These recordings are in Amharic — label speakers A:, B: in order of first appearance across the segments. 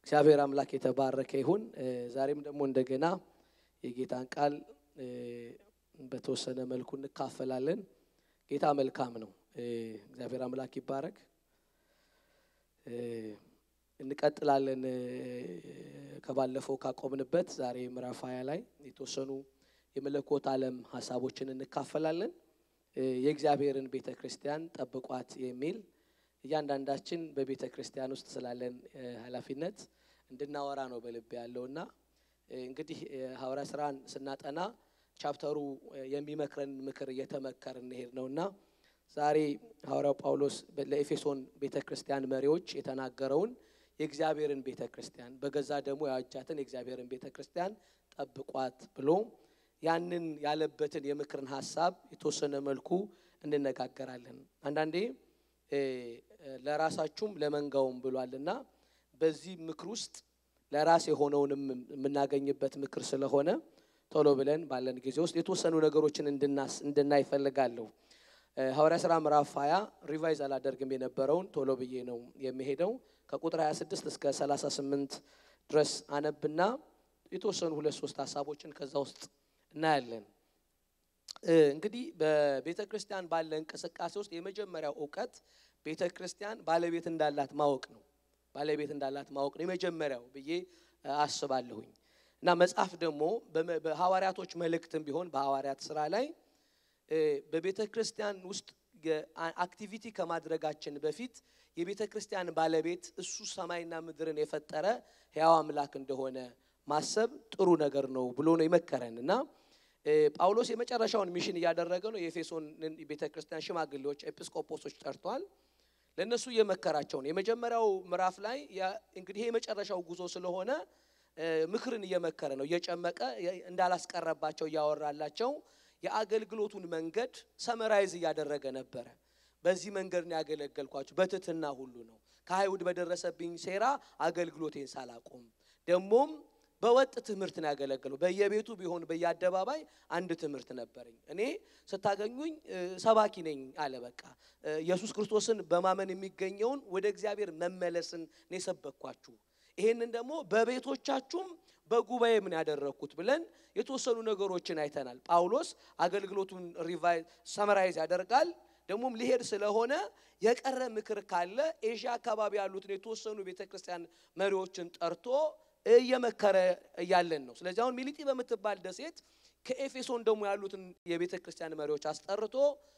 A: እግዚአብሔር አምላክ የተባረከ ይሁን። ዛሬም ደግሞ እንደገና የጌታን ቃል በተወሰነ መልኩ እንካፈላለን። ጌታ መልካም ነው። እግዚአብሔር አምላክ ይባረክ። እንቀጥላለን ከባለፈው ካቆምንበት ዛሬ ምዕራፍ ሀያ ላይ የተወሰኑ የመለኮት ዓለም ሀሳቦችን እንካፈላለን። የእግዚአብሔርን ቤተ ክርስቲያን ጠብቋት የሚል እያንዳንዳችን በቤተ ክርስቲያን ውስጥ ስላለን ኃላፊነት እንድናወራ ነው በልብ ያለውና እንግዲህ ሐዋርያ ስራን ስናጠና ቻፕተሩ የሚመክረን ምክር እየተመከር እንሄድ ነውና ዛሬ ሐዋርያው ጳውሎስ ለኤፌሶን ቤተ ክርስቲያን መሪዎች የተናገረውን የእግዚአብሔርን ቤተ ክርስቲያን በገዛ ደግሞ ያዋጃትን የእግዚአብሔርን ቤተ ክርስቲያን ጠብቋት ብሎ ያንን ያለበትን የምክርን ሀሳብ የተወሰነ መልኩ እንነጋገራለን። አንዳንዴ ለራሳችሁም ለመንጋውም ብሏልና በዚህ ምክር ውስጥ ለራስ የሆነውንም የምናገኝበት ምክር ስለሆነ ቶሎ ብለን ባለን ጊዜ ውስጥ የተወሰኑ ነገሮችን እንድናይ እፈልጋለሁ። ሐዋርያ ሥራ ምዕራፍ 20 ሪቫይዝ አላደርግም የነበረውን ቶሎ ብዬ ነው የሚሄደው። ከቁጥር 26 እስከ 38 ድረስ አነብና የተወሰኑ ሁለት ሶስት ሀሳቦችን ከዛ ውስጥ እናያለን። እንግዲህ በቤተ ክርስቲያን ባለ እንቅስቃሴ ውስጥ የመጀመሪያው እውቀት ቤተ ክርስቲያን ባለቤት እንዳላት ማወቅ ነው። ባለቤት እንዳላት ማወቅ ነው የመጀመሪያው ብዬ አስባለሁኝ። እና መጽሐፍ ደግሞ በሐዋርያቶች መልእክትም ቢሆን በሐዋርያት ስራ ላይ በቤተ ክርስቲያን ውስጥ አክቲቪቲ ከማድረጋችን በፊት የቤተ ክርስቲያን ባለቤት እሱ ሰማይና ምድርን የፈጠረ ሕያው አምላክ እንደሆነ ማሰብ ጥሩ ነገር ነው ብሎ ነው የመከረን እና ጳውሎስ የመጨረሻውን ሚሽን እያደረገ ነው። የኤፌሶን ቤተ ክርስቲያን ሽማግሌዎች ኤጲስቆጶሶች ጠርቷል። ለእነሱ እየመከራቸው ነው። የመጀመሪያው ምዕራፍ ላይ እንግዲህ የመጨረሻው ጉዞ ስለሆነ ምክርን እየመከረ ነው። እየጨመቀ እንዳላስቀረባቸው እያወራላቸው የአገልግሎቱን መንገድ ሰመራይዝ እያደረገ ነበረ። በዚህ መንገድ ነው ያገለገልኳችሁ፣ በትህትና ሁሉ ነው። ከአይሁድ በደረሰብኝ ሴራ አገልግሎቴን ሳላቆም ደግሞም በወጥ ትምህርት ነው ያገለገለው። በየቤቱ ቢሆን በየአደባባይ አንድ ትምህርት ነበረኝ። እኔ ስታገኙኝ ሰባኪ ነኝ አለ። በቃ ኢየሱስ ክርስቶስን በማመን የሚገኘውን ወደ እግዚአብሔር መመለስን ነው የሰበኳችሁ። ይሄንን ደግሞ በቤቶቻችሁም በጉባኤ ምን ያደረግኩት ብለን የተወሰኑ ነገሮችን አይተናል። ጳውሎስ አገልግሎቱን ሪቫይዝ ሰመራይዝ ያደርጋል። ደግሞም ሊሄድ ስለሆነ የቀረ ምክር ካለ ኤዥያ አካባቢ ያሉትን የተወሰኑ ቤተክርስቲያን መሪዎችን ጠርቶ እየመከረ እያለን ነው። ስለዚህ አሁን ሚሊጢ በምትባል ደሴት ከኤፌሶን ደግሞ ያሉትን የቤተ ክርስቲያን መሪዎች አስጠርቶ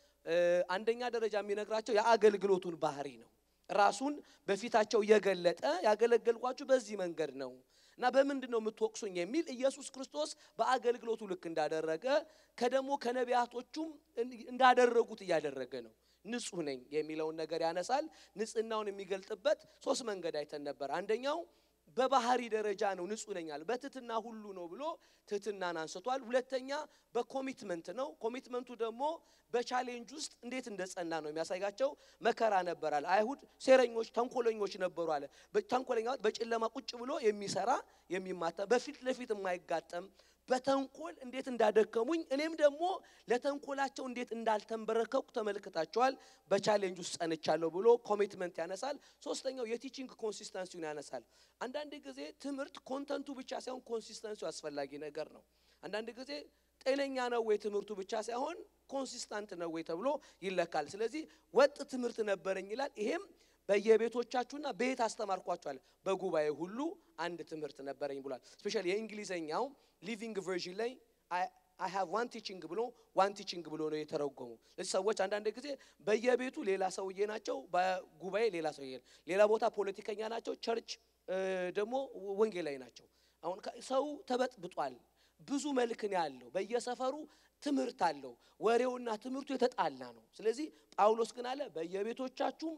A: አንደኛ ደረጃ የሚነግራቸው የአገልግሎቱን ባህሪ ነው። ራሱን በፊታቸው እየገለጠ ያገለገልኳችሁ በዚህ መንገድ ነው እና በምንድን ነው የምትወቅሱኝ የሚል ኢየሱስ ክርስቶስ በአገልግሎቱ ልክ እንዳደረገ ከደሞ ከነቢያቶቹም እንዳደረጉት እያደረገ ነው። ንጹሕ ነኝ የሚለውን ነገር ያነሳል። ንጽህናውን የሚገልጥበት ሶስት መንገድ አይተን ነበር። አንደኛው በባህሪ ደረጃ ነው ንጹሕ ነኝ አለ። በትህትና ሁሉ ነው ብሎ ትህትናን አንስቷል። ሁለተኛ በኮሚትመንት ነው። ኮሚትመንቱ ደግሞ በቻሌንጅ ውስጥ እንዴት እንደጸና ነው የሚያሳያቸው። መከራ ነበራል። አይሁድ ሴረኞች፣ ተንኮለኞች ነበሩ አለ። ተንኮለኛ በጨለማ ቁጭ ብሎ የሚሰራ የሚማታ፣ በፊት ለፊት የማይጋጠም በተንኮል እንዴት እንዳደከሙኝ እኔም ደግሞ ለተንኮላቸው እንዴት እንዳልተንበረከኩ ተመልክታቸዋል። በቻሌንጅ ውስጥ ጸንቻለሁ ብሎ ኮሚትመንት ያነሳል። ሶስተኛው የቲቺንግ ኮንሲስተንሲውን ያነሳል። አንዳንድ ጊዜ ትምህርት ኮንተንቱ ብቻ ሳይሆን ኮንሲስተንሲው አስፈላጊ ነገር ነው። አንዳንድ ጊዜ ጤነኛ ነው ወይ ትምህርቱ ብቻ ሳይሆን ኮንሲስታንት ነው ወይ ተብሎ ይለካል። ስለዚህ ወጥ ትምህርት ነበረኝ ይላል። ይሄም በየቤቶቻችሁና ቤት አስተማርኳችኋል፣ በጉባኤ ሁሉ አንድ ትምህርት ነበረኝ ብሏል። ስፔሻሊ የእንግሊዘኛው ሊቪንግ ቨርዥን ላይ አይ ሃቭ ዋን ቲቺንግ ብሎ ዋን ቲቺንግ ብሎ ነው የተረጎሙ። ስለዚህ ሰዎች አንዳንድ ጊዜ በየቤቱ ሌላ ሰውዬ ናቸው፣ በጉባኤ ሌላ ሰውዬ፣ ሌላ ቦታ ፖለቲከኛ ናቸው፣ ቸርች ደግሞ ወንጌላዊ ናቸው። አሁን ሰው ተበጥብጧል። ብዙ መልክን ያለው በየሰፈሩ ትምህርት አለው። ወሬውና ትምህርቱ የተጣላ ነው። ስለዚህ ጳውሎስ ግን አለ በየቤቶቻችሁም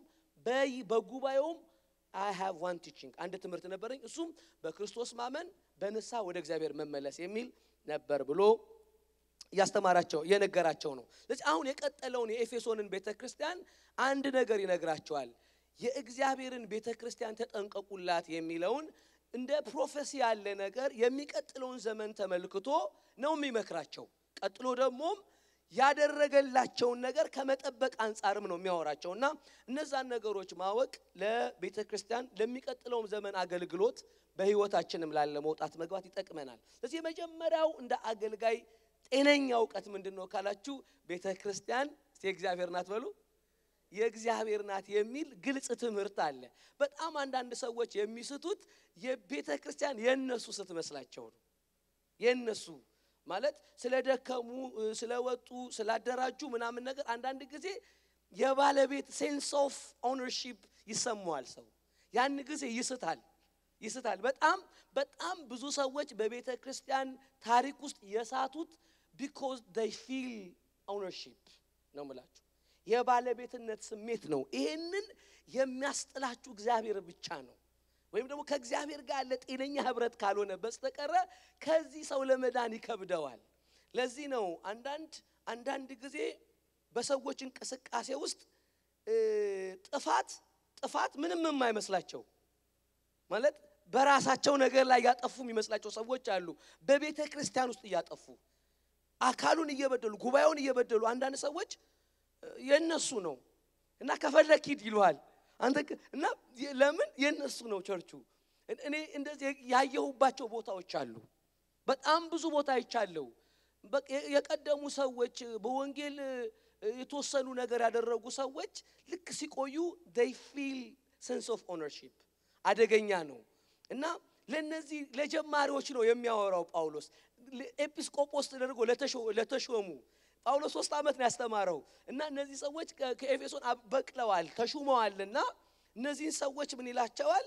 A: በጉባኤውም አይ ሃቭ ዋን ቲቺንግ አንድ ትምህርት ነበረኝ፣ እሱም በክርስቶስ ማመን በንስሐ ወደ እግዚአብሔር መመለስ የሚል ነበር ብሎ እያስተማራቸው እየነገራቸው ነው። ስለዚህ አሁን የቀጠለውን የኤፌሶንን ቤተ ክርስቲያን አንድ ነገር ይነግራቸዋል። የእግዚአብሔርን ቤተ ክርስቲያን ተጠንቀቁላት የሚለውን እንደ ፕሮፌሲ ያለ ነገር የሚቀጥለውን ዘመን ተመልክቶ ነው የሚመክራቸው። ቀጥሎ ደግሞም ያደረገላቸውን ነገር ከመጠበቅ አንጻርም ነው የሚያወራቸው እና እነዛን ነገሮች ማወቅ ለቤተ ክርስቲያን ለሚቀጥለውም ዘመን አገልግሎት በሕይወታችንም ላለ መውጣት መግባት ይጠቅመናል። ስለዚህ የመጀመሪያው እንደ አገልጋይ ጤነኛ እውቀት ምንድን ነው ካላችሁ ቤተ ክርስቲያን የእግዚአብሔር ናት በሉ የእግዚአብሔር ናት የሚል ግልጽ ትምህርት አለ። በጣም አንዳንድ ሰዎች የሚስቱት የቤተ ክርስቲያን የእነሱ ስትመስላቸው ነው። የእነሱ ማለት ስለደከሙ፣ ስለወጡ፣ ስላደራጁ ምናምን ነገር አንዳንድ ጊዜ የባለቤት ሴንስ ኦፍ ኦነርሺፕ ይሰማዋል ሰው ያን ጊዜ ይስታል ይስታል። በጣም በጣም ብዙ ሰዎች በቤተ ክርስቲያን ታሪክ ውስጥ የሳቱት ቢኮዝ ዴይ ፊል ኦነርሺፕ ነው ምላችሁ የባለቤትነት ስሜት ነው። ይሄንን የሚያስጥላችሁ እግዚአብሔር ብቻ ነው። ወይም ደግሞ ከእግዚአብሔር ጋር ያለ ጤነኛ ህብረት ካልሆነ በስተቀረ ከዚህ ሰው ለመዳን ይከብደዋል። ለዚህ ነው አንዳንድ አንዳንድ ጊዜ በሰዎች እንቅስቃሴ ውስጥ ጥፋት ጥፋት ምንም የማይመስላቸው ማለት በራሳቸው ነገር ላይ ያጠፉ የሚመስላቸው ሰዎች አሉ። በቤተ ክርስቲያን ውስጥ እያጠፉ አካሉን እየበደሉ ጉባኤውን እየበደሉ አንዳንድ ሰዎች የነሱ ነው እና ከፈለክ ሂድ ይሉሃል። አንተ እና ለምን የነሱ ነው ቸርቹ። እኔ እንደዚህ ያየሁባቸው ቦታዎች አሉ። በጣም ብዙ ቦታ አይቻለሁ። የቀደሙ ሰዎች በወንጌል የተወሰኑ ነገር ያደረጉ ሰዎች ልክ ሲቆዩ they feel sense of ownership አደገኛ ነው እና ለነዚህ ለጀማሪዎች ነው የሚያወራው ጳውሎስ ኤጲስቆጶስ ተደርጎ ለተሾሙ ጳውሎስ ሶስት ዓመት ነው ያስተማረው እና እነዚህ ሰዎች ከኤፌሶን በቅለዋል ተሹመዋልና እነዚህን ሰዎች ምን ይላቸዋል?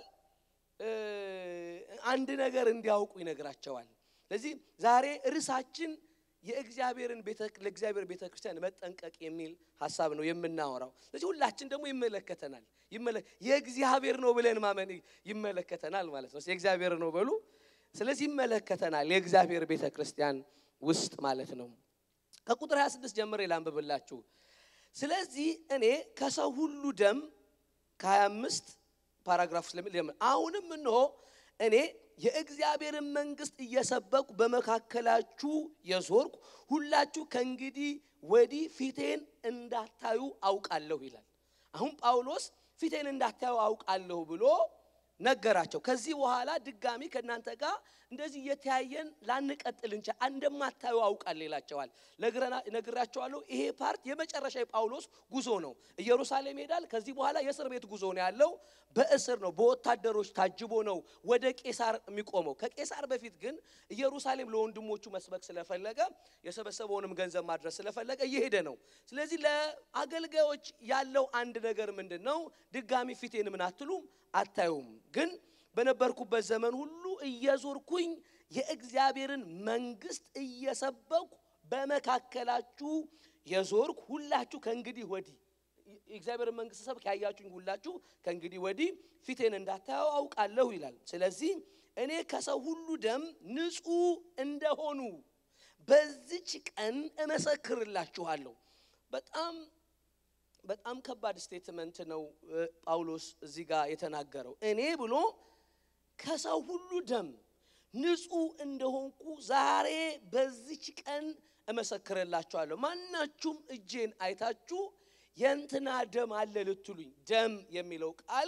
A: አንድ ነገር እንዲያውቁ ይነግራቸዋል። ስለዚህ ዛሬ ርዕሳችን የእግዚአብሔርን ለእግዚአብሔር ቤተ ክርስቲያን መጠንቀቅ የሚል ሀሳብ ነው የምናወራው። ስለዚህ ሁላችን ደግሞ ይመለከተናል። የእግዚአብሔር ነው ብለን ማመን ይመለከተናል ማለት ነው። የእግዚአብሔር ነው በሉ። ስለዚህ ይመለከተናል የእግዚአብሔር ቤተ ክርስቲያን ውስጥ ማለት ነው። ከቁጥር 26 ጀምሬ ላንብብላችሁ። ስለዚህ እኔ ከሰው ሁሉ ደም ከ25 ፓራግራፍ ስለሚል አሁንም እንሆ እኔ የእግዚአብሔርን መንግሥት እየሰበኩ በመካከላችሁ የዞርኩ ሁላችሁ ከእንግዲህ ወዲህ ፊቴን እንዳታዩ አውቃለሁ ይላል። አሁን ጳውሎስ ፊቴን እንዳታዩ አውቃለሁ ብሎ ነገራቸው። ከዚህ በኋላ ድጋሚ ከእናንተ ጋር እንደዚህ እየተያየን ላንቀጥል እንቻ እንደማታዩ አውቃለሁ ይላቸዋል። ነግራቸዋለሁ። ይሄ ፓርት የመጨረሻ የጳውሎስ ጉዞ ነው። ኢየሩሳሌም ይሄዳል። ከዚህ በኋላ የእስር ቤት ጉዞ ነው ያለው። በእስር ነው፣ በወታደሮች ታጅቦ ነው ወደ ቄሳር የሚቆመው። ከቄሳር በፊት ግን ኢየሩሳሌም ለወንድሞቹ መስበክ ስለፈለገ የሰበሰበውንም ገንዘብ ማድረስ ስለፈለገ እየሄደ ነው። ስለዚህ ለአገልጋዮች ያለው አንድ ነገር ምንድን ነው? ድጋሚ ፊቴን ምን አትሉም አታዩም። ግን በነበርኩበት ዘመን ሁሉ እየዞርኩኝ የእግዚአብሔርን መንግሥት እየሰበኩ በመካከላችሁ የዞርኩ ሁላችሁ ከእንግዲህ ወዲህ የእግዚአብሔርን መንግሥት ሰብክ ያያችሁኝ ሁላችሁ ከእንግዲህ ወዲህ ፊቴን እንዳታየው አውቃለሁ ይላል። ስለዚህ እኔ ከሰው ሁሉ ደም ንጹሕ እንደሆኑ በዚች ቀን እመሰክርላችኋለሁ። በጣም በጣም ከባድ ስቴትመንት ነው ጳውሎስ እዚህ ጋር የተናገረው። እኔ ብሎ ከሰው ሁሉ ደም ንጹሕ እንደሆንኩ ዛሬ በዚች ቀን እመሰክርላችኋለሁ። ማናችሁም እጄን አይታችሁ የእንትና ደም አለ ልትሉኝ፣ ደም የሚለው ቃል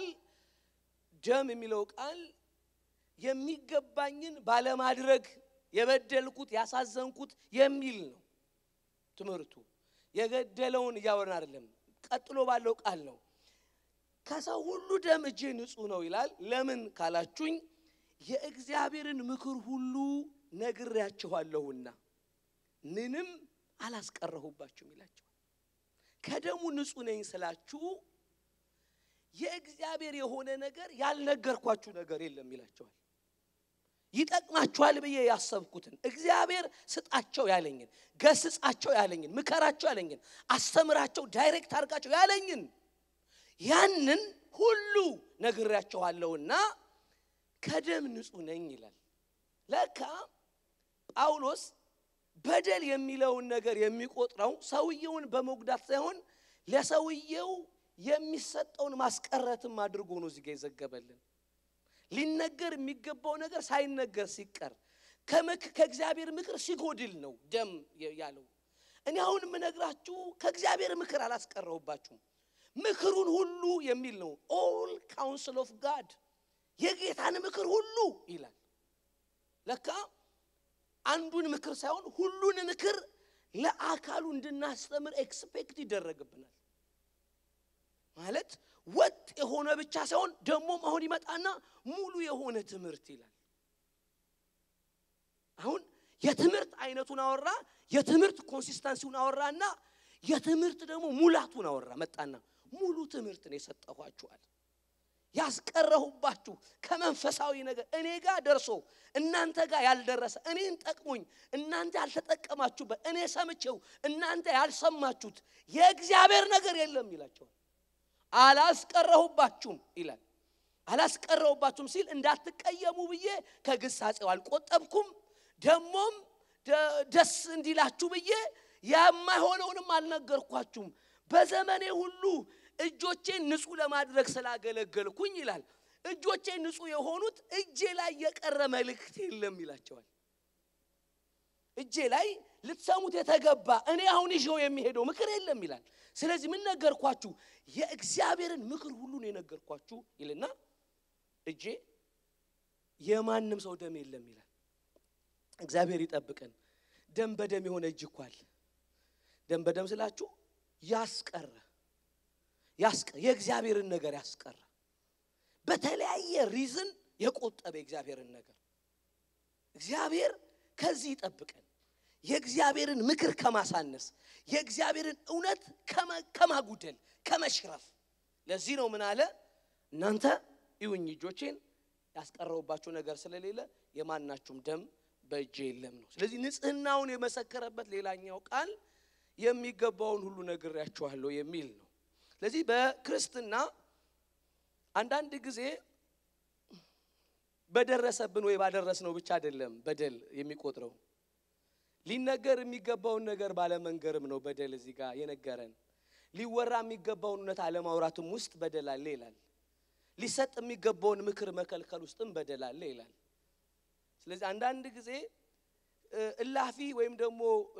A: ደም የሚለው ቃል የሚገባኝን ባለማድረግ የበደልኩት ያሳዘንኩት የሚል ነው ትምህርቱ። የገደለውን እያወራን አይደለም። ቀጥሎ ባለው ቃል ነው። ከሰው ሁሉ ደም እጄ ንጹሕ ነው ይላል። ለምን ካላችሁኝ የእግዚአብሔርን ምክር ሁሉ ነግሬያችኋለሁና ምንም አላስቀረሁባችሁም ይላቸዋል። ከደሙ ንጹሕ ነኝ ስላችሁ የእግዚአብሔር የሆነ ነገር ያልነገርኳችሁ ነገር የለም ይላቸዋል። ይጠቅማችኋል ብዬ ያሰብኩትን እግዚአብሔር ስጣቸው ያለኝን፣ ገስጻቸው ያለኝን፣ ምከራቸው ያለኝን፣ አስተምራቸው፣ ዳይሬክት አድርጋቸው ያለኝን ያንን ሁሉ ነግሬያቸዋለሁና ከደም ንጹሕ ነኝ ይላል። ለካ ጳውሎስ በደል የሚለውን ነገር የሚቆጥረው ሰውየውን በመጉዳት ሳይሆን ለሰውየው የሚሰጠውን ማስቀረትም አድርጎ ነው እዚህ ጋ የዘገበልን። ሊነገር የሚገባው ነገር ሳይነገር ሲቀር ከእግዚአብሔር ምክር ሲጎድል ነው ደም ያለው። እኔ አሁን የምነግራችሁ ከእግዚአብሔር ምክር አላስቀረሁባችሁም። ምክሩን ሁሉ የሚል ነው። ኦል ካውንስል ኦፍ ጋድ የጌታን ምክር ሁሉ ይላል። ለካ አንዱን ምክር ሳይሆን ሁሉን ምክር ለአካሉ እንድናስተምር ኤክስፔክት ይደረግብናል። ማለት ወጥ የሆነ ብቻ ሳይሆን ደግሞም አሁን ይመጣና ሙሉ የሆነ ትምህርት ይላል። አሁን የትምህርት አይነቱን አወራ፣ የትምህርት ኮንሲስተንሲውን አወራና የትምህርት ደግሞ ሙላቱን አወራ። መጣና ሙሉ ትምህርት ነው የሰጠኋችኋል ያስቀረሁባችሁ ከመንፈሳዊ ነገር እኔ ጋር ደርሶ እናንተ ጋር ያልደረሰ እኔን ጠቅሞኝ እናንተ ያልተጠቀማችሁበት እኔ ሰምቼው እናንተ ያልሰማችሁት የእግዚአብሔር ነገር የለም ይላቸዋል። አላስቀረሁባችሁም ይላል። አላስቀረሁባችሁም ሲል እንዳትቀየሙ ብዬ ከግሳጼው አልቆጠብኩም፣ ደሞም ደስ እንዲላችሁ ብዬ የማይሆነውንም አልነገርኳችሁም። በዘመኔ ሁሉ እጆቼን ንጹህ ለማድረግ ስላገለገልኩኝ ይላል። እጆቼን ንጹህ የሆኑት እጄ ላይ የቀረ መልእክት የለም ይላቸዋል። እጄ ላይ ልትሰሙት የተገባ እኔ አሁን ይዤው የሚሄደው ምክር የለም ይላል። ስለዚህ ምን ነገርኳችሁ? የእግዚአብሔርን ምክር ሁሉ ነው የነገርኳችሁ ይልና እጄ የማንም ሰው ደም የለም ይላል። እግዚአብሔር ይጠብቀን። ደም በደም የሆነ እጅ እኮ አለ። ደም በደም ስላችሁ ያስቀረ የእግዚአብሔርን ነገር ያስቀረ በተለያየ ሪዝን የቆጠበ የእግዚአብሔርን ነገር እግዚአብሔር ከዚህ ይጠብቀን። የእግዚአብሔርን ምክር ከማሳነስ የእግዚአብሔርን እውነት ከማጉደል ከመሽረፍ። ለዚህ ነው ምን አለ እናንተ ይሁኝ እጆቼን ያስቀረውባቸው ነገር ስለሌለ የማናችሁም ደም በእጄ የለም ነው። ስለዚህ ንጽህናውን የመሰከረበት ሌላኛው ቃል የሚገባውን ሁሉ ነግሬያችኋለሁ የሚል ነው። ስለዚህ በክርስትና አንዳንድ ጊዜ በደረሰብን ወይ ባደረስነው ብቻ አይደለም በደል የሚቆጥረው ሊነገር የሚገባውን ነገር ባለመንገርም ነው በደል እዚህ ጋር የነገረን። ሊወራ የሚገባውን እውነት አለማውራትም ውስጥ በደል አለ ይላል። ሊሰጥ የሚገባውን ምክር መከልከል ውስጥም በደል አለ ይላል። ስለዚህ አንዳንድ ጊዜ እላፊ ወይም ደግሞ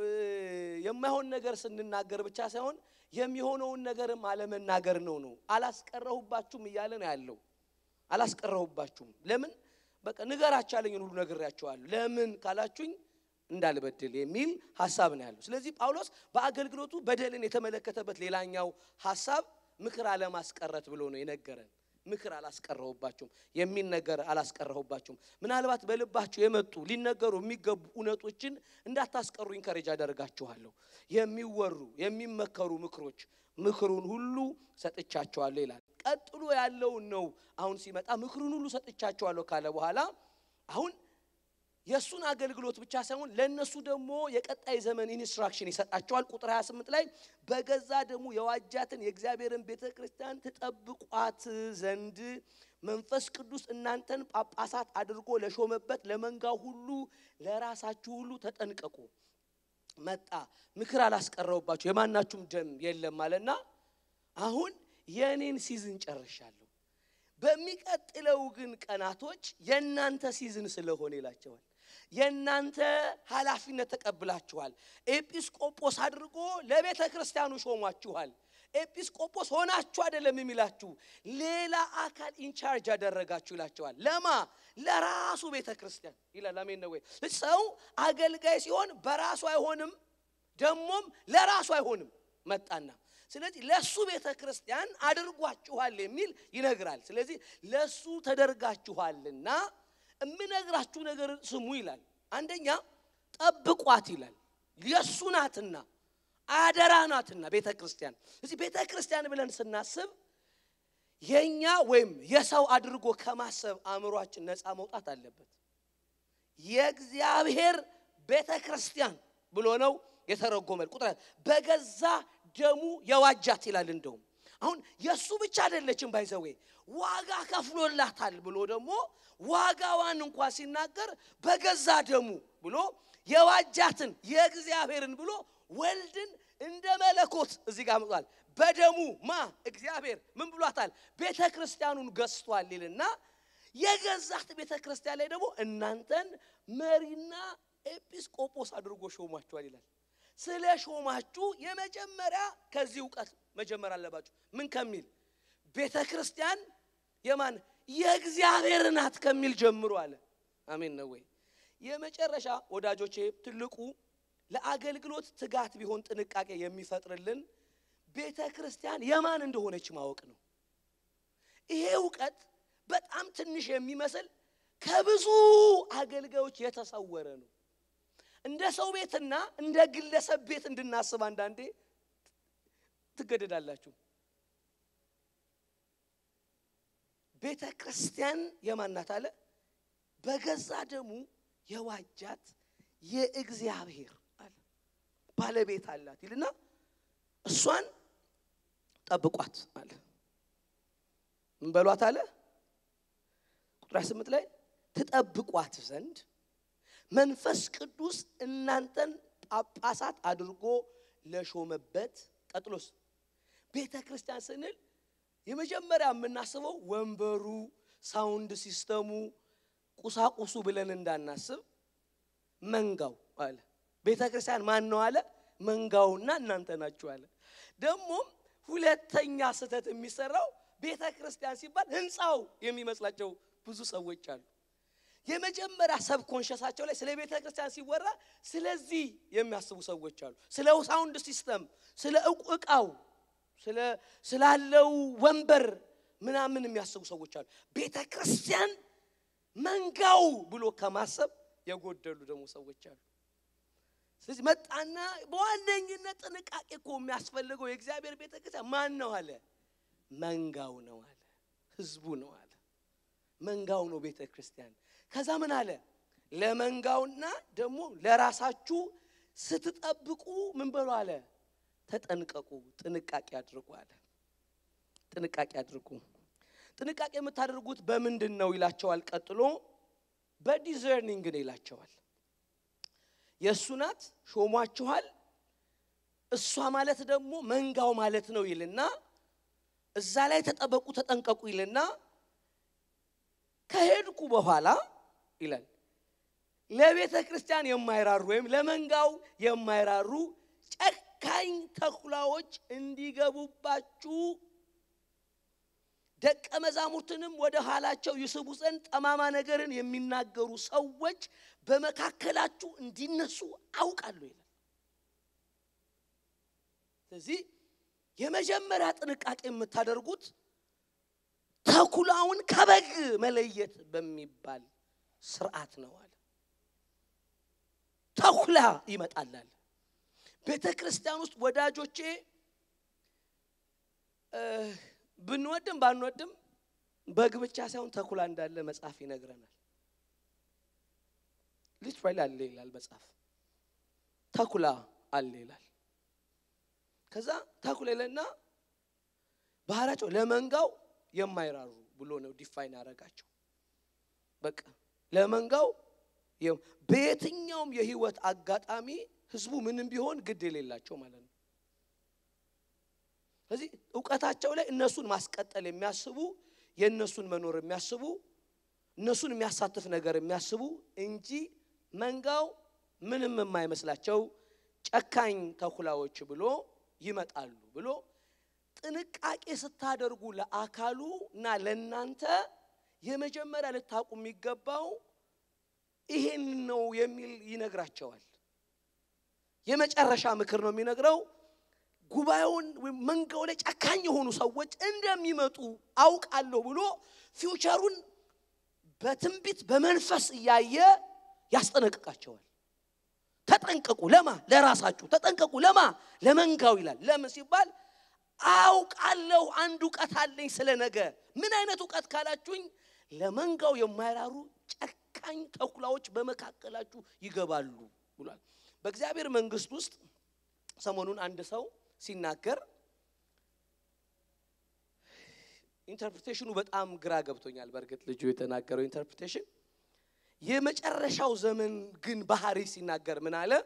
A: የማይሆን ነገር ስንናገር ብቻ ሳይሆን የሚሆነውን ነገርም አለመናገር ነው ነው አላስቀረሁባችሁም እያለ ነው ያለው። አላስቀረሁባችሁም ለምን በቃ ንገራችሁ ያለኝን ሁሉ ነግሬያችኋለሁ። ለምን ካላችሁኝ እንዳልበድል የሚል ሀሳብ ነው ያለው። ስለዚህ ጳውሎስ በአገልግሎቱ በደልን የተመለከተበት ሌላኛው ሀሳብ ምክር አለማስቀረት ብሎ ነው የነገረን። ምክር አላስቀረሁባችሁም የሚል ነገር አላስቀረሁባችሁም። ምናልባት በልባችሁ የመጡ ሊነገሩ የሚገቡ እውነቶችን እንዳታስቀሩ ኢንከሬጅ አደርጋችኋለሁ። የሚወሩ የሚመከሩ ምክሮች ምክሩን ሁሉ ሰጥቻቸዋለሁ ይላል። ቀጥሎ ያለውን ነው አሁን ሲመጣ ምክሩን ሁሉ ሰጥቻቸዋለሁ ካለ በኋላ አሁን የእሱን አገልግሎት ብቻ ሳይሆን ለእነሱ ደግሞ የቀጣይ ዘመን ኢንስትራክሽን ይሰጣቸዋል። ቁጥር 28 ላይ በገዛ ደግሞ የዋጃትን የእግዚአብሔርን ቤተ ክርስቲያን ትጠብቋት ዘንድ መንፈስ ቅዱስ እናንተን ጳጳሳት አድርጎ ለሾመበት ለመንጋው ሁሉ ለራሳችሁ ሁሉ ተጠንቀቁ። መጣ ምክር አላስቀረውባችሁ የማናችሁም ደም የለም አለና አሁን የእኔን ሲዝን ጨርሻለሁ። በሚቀጥለው ግን ቀናቶች የእናንተ ሲዝን ስለሆነ ይላቸዋል። የእናንተ ኃላፊነት ተቀብላችኋል። ኤጲስቆጶስ አድርጎ ለቤተ ክርስቲያኑ ሾሟችኋል። ኤጲስቆጶስ ሆናችሁ አይደለም የሚላችሁ ሌላ አካል ኢንቻርጅ ያደረጋችሁ ይላቸዋል። ለማ ለራሱ ቤተ ክርስቲያን ይላል። አሜን ነው ወይ? ሰው አገልጋይ ሲሆን በራሱ አይሆንም፣ ደግሞም ለራሱ አይሆንም። መጣና ስለዚህ ለሱ ቤተ ክርስቲያን አድርጓችኋል የሚል ይነግራል። ስለዚህ ለሱ ተደርጋችኋልና የምነግራችሁ ነገር ስሙ ይላል። አንደኛ ጠብቋት ይላል። የእሱ ናትና አደራ ናትና ቤተ ክርስቲያን። እዚህ ቤተ ክርስቲያን ብለን ስናስብ የኛ ወይም የሰው አድርጎ ከማሰብ አእምሯችን ነፃ መውጣት አለበት። የእግዚአብሔር ቤተ ክርስቲያን ብሎ ነው የተረጎመል። ቁጥር በገዛ ደሙ የዋጃት ይላል። እንደውም አሁን የእሱ ብቻ አይደለችም፣ ባይዘዌ ዋጋ ከፍሎላታል ብሎ ደግሞ ዋጋዋን እንኳ ሲናገር በገዛ ደሙ ብሎ የዋጃትን የእግዚአብሔርን ብሎ ወልድን እንደ መለኮት እዚህ ጋር መጥቷል። በደሙ ማ እግዚአብሔር ምን ብሏታል? ቤተ ክርስቲያኑን ገዝቷል ይልና የገዛት ቤተ ክርስቲያን ላይ ደግሞ እናንተን መሪና ኤጲስቆጶስ አድርጎ ሾሟቸዋል ይላል። ስለ ሾማችሁ የመጀመሪያ ከዚህ እውቀት መጀመር አለባችሁ። ምን ከሚል ቤተ ክርስቲያን የማን የእግዚአብሔር ናት ከሚል ጀምሮ አለ። አሜን ነው ወይ? የመጨረሻ ወዳጆቼ ትልቁ ለአገልግሎት ትጋት ቢሆን ጥንቃቄ የሚፈጥርልን ቤተ ክርስቲያን የማን እንደሆነች ማወቅ ነው። ይሄ እውቀት በጣም ትንሽ የሚመስል ከብዙ አገልጋዮች የተሰወረ ነው። እንደ ሰው ቤትና እንደ ግለሰብ ቤት እንድናስብ አንዳንዴ ትገደዳላችሁ። ቤተ ክርስቲያን የማናት አለ በገዛ ደሙ የዋጃት የእግዚአብሔር አለ ባለቤት አላት ይልና እሷን ጠብቋት አለ። ምን በሏት አለ ቁጥር ስምንት ላይ ትጠብቋት ዘንድ መንፈስ ቅዱስ እናንተን ጳጳሳት አድርጎ ለሾመበት። ቀጥሎስ ቤተ ክርስቲያን ስንል የመጀመሪያ የምናስበው ወንበሩ፣ ሳውንድ ሲስተሙ፣ ቁሳቁሱ ብለን እንዳናስብ መንጋው አለ። ቤተ ክርስቲያን ማን ነው አለ? መንጋውና እናንተ ናችሁ አለ። ደግሞም ሁለተኛ ስህተት የሚሰራው ቤተ ክርስቲያን ሲባል ህንፃው የሚመስላቸው ብዙ ሰዎች አሉ። የመጀመሪያ ሰብ ኮንሸሳቸው ላይ ስለ ቤተ ክርስቲያን ሲወራ ስለዚህ የሚያስቡ ሰዎች አሉ። ስለ ሳውንድ ሲስተም፣ ስለ እቃው፣ ስላለው ወንበር ምናምን የሚያስቡ ሰዎች አሉ። ቤተ ክርስቲያን መንጋው ብሎ ከማሰብ የጎደሉ ደግሞ ሰዎች አሉ። ስለዚህ መጣና በዋነኝነት ጥንቃቄ እኮ የሚያስፈልገው የእግዚአብሔር ቤተ ክርስቲያን ማን ነው አለ? መንጋው ነው አለ። ህዝቡ ነው አለ። መንጋው ነው ቤተ ክርስቲያን። ከዛ ምን አለ? ለመንጋውና ደግሞ ለራሳችሁ ስትጠብቁ ምን በሉ አለ? ተጠንቀቁ፣ ጥንቃቄ አድርጉ አለ። ጥንቃቄ አድርጉ። ጥንቃቄ የምታደርጉት በምንድን ነው ይላቸዋል። ቀጥሎ በዲዘርኒንግ ነው ይላቸዋል። የእሱ ናት ሾሟችኋል። እሷ ማለት ደግሞ መንጋው ማለት ነው ይልና እዛ ላይ ተጠበቁ፣ ተጠንቀቁ ይልና ከሄድኩ በኋላ ይላል ለቤተ ክርስቲያን የማይራሩ ወይም ለመንጋው የማይራሩ ጨካኝ ተኩላዎች እንዲገቡባችሁ ደቀ መዛሙርትንም ወደ ኋላቸው ይስቡ ዘንድ ጠማማ ነገርን የሚናገሩ ሰዎች በመካከላችሁ እንዲነሱ አውቃለሁ ይላል። ስለዚህ የመጀመሪያ ጥንቃቄ የምታደርጉት ተኩላውን ከበግ መለየት በሚባል ስርዓት ነው አለ። ተኩላ ይመጣላል። ቤተ ክርስቲያን ውስጥ ወዳጆቼ ብንወድም ባንወድም በግ ብቻ ሳይሆን ተኩላ እንዳለ መጽሐፍ ይነግረናል። ሊትራሊ አለ ይላል መጽሐፍ። ተኩላ አለ ይላል። ከዛ ተኩላ ይለና ባህሪያቸው ለመንጋው የማይራሩ ብሎ ነው ዲፋይን ያደረጋቸው። በቃ ለመንጋው በየትኛውም የህይወት አጋጣሚ ህዝቡ ምንም ቢሆን ግድ የሌላቸው ማለት ነው። ስለዚህ እውቀታቸው ላይ እነሱን ማስቀጠል የሚያስቡ የእነሱን መኖር የሚያስቡ እነሱን የሚያሳትፍ ነገር የሚያስቡ እንጂ መንጋው ምንም የማይመስላቸው ጨካኝ ተኩላዎች ብሎ ይመጣሉ ብሎ ጥንቃቄ ስታደርጉ ለአካሉ እና ለእናንተ የመጀመሪያ ልታውቁ የሚገባው ይሄን ነው የሚል ይነግራቸዋል። የመጨረሻ ምክር ነው የሚነግረው። ጉባኤውን ወይም መንጋው ላይ ጨካኝ የሆኑ ሰዎች እንደሚመጡ አውቃለሁ ብሎ ፊውቸሩን በትንቢት በመንፈስ እያየ ያስጠነቅቃቸዋል። ተጠንቀቁ፣ ለማ ለራሳችሁ ተጠንቀቁ፣ ለማ ለመንጋው ይላል። ለምን ሲባል አውቃለሁ፣ አንድ እውቀት አለኝ ስለ ነገ። ምን አይነት እውቀት ካላችሁኝ፣ ለመንጋው የማይራሩ ጨካኝ ተኩላዎች በመካከላችሁ ይገባሉ ብሏል። በእግዚአብሔር መንግስት ውስጥ ሰሞኑን አንድ ሰው ሲናገር ኢንተርፕሬቴሽኑ በጣም ግራ ገብቶኛል። በእርግጥ ልጁ የተናገረው ኢንተርፕሬቴሽን የመጨረሻው ዘመን ግን ባህሪ ሲናገር ምን አለ?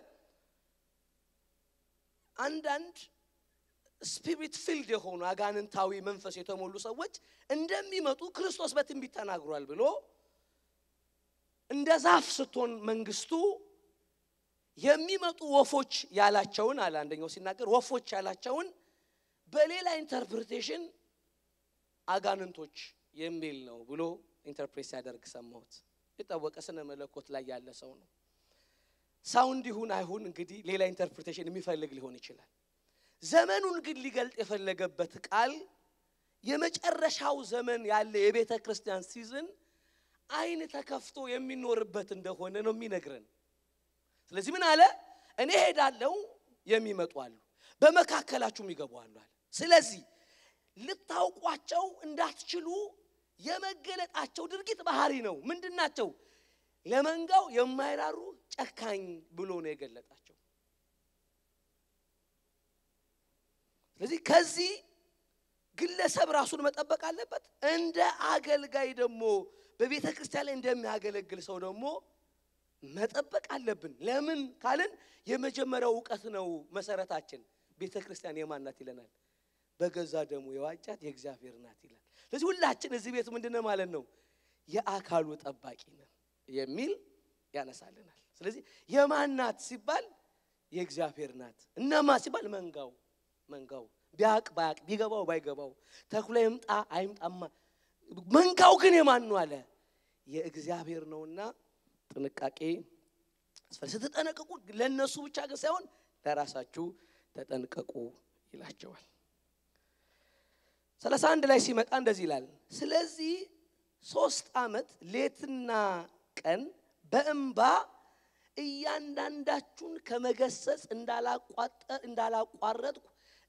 A: አንዳንድ ስፒሪት ፊልድ የሆኑ አጋንንታዊ መንፈስ የተሞሉ ሰዎች እንደሚመጡ ክርስቶስ በትንቢት ተናግሯል ብሎ እንደ ዛፍ ስትሆን መንግስቱ የሚመጡ ወፎች ያላቸውን አለ አንደኛው ሲናገር ወፎች ያላቸውን በሌላ ኢንተርፕሪቴሽን አጋንንቶች የሚል ነው ብሎ ኢንተርፕሬት ሲያደርግ ሰማሁት። የታወቀ ስነ መለኮት ላይ ያለ ሰው ነው። ሳውንድ ይሁን አይሁን እንግዲህ ሌላ ኢንተርፕሪቴሽን የሚፈልግ ሊሆን ይችላል። ዘመኑን ግን ሊገልጥ የፈለገበት ቃል የመጨረሻው ዘመን ያለ የቤተ ክርስቲያን ሲዝን አይን ተከፍቶ የሚኖርበት እንደሆነ ነው የሚነግረን። ስለዚህ ምን አለ? እኔ ሄዳለሁ፣ የሚመጡ አሉ፣ በመካከላችሁም ይገቡ አሉ አለ። ስለዚህ ልታውቋቸው እንዳትችሉ የመገለጣቸው ድርጊት ባህሪ ነው። ምንድን ናቸው? ለመንጋው የማይራሩ ጨካኝ ብሎ ነው የገለጣቸው። ስለዚህ ከዚህ ግለሰብ ራሱን መጠበቅ አለበት። እንደ አገልጋይ ደግሞ በቤተ ክርስቲያን ላይ እንደሚያገለግል ሰው ደግሞ መጠበቅ አለብን። ለምን ካልን የመጀመሪያው እውቀት ነው መሰረታችን። ቤተ ክርስቲያን የማን ናት ይለናል? በገዛ ደሙ የዋጃት የእግዚአብሔር ናት ይላል። ስለዚህ ሁላችን እዚህ ቤት ምንድነው ማለት ነው? የአካሉ ጠባቂ ነን የሚል ያነሳልናል። ስለዚህ የማን ናት ሲባል የእግዚአብሔር ናት። እነማ ሲባል መንጋው መንጋው ቢያቅ ባያቅ ቢገባው ባይገባው ተኩላ ይምጣ አይምጣማ መንጋው ግን የማን ነው አለ የእግዚአብሔር ነውና ጥንቃቄ ስትጠነቀቁ ለእነሱ ብቻ ግን ሳይሆን ለራሳችሁ ተጠንቀቁ ይላቸዋል። ሰላሳ አንድ ላይ ሲመጣ እንደዚህ ይላል። ስለዚህ ሶስት ዓመት ሌትና ቀን በእንባ እያንዳንዳችሁን ከመገሰጽ እንዳላቋረጥኩ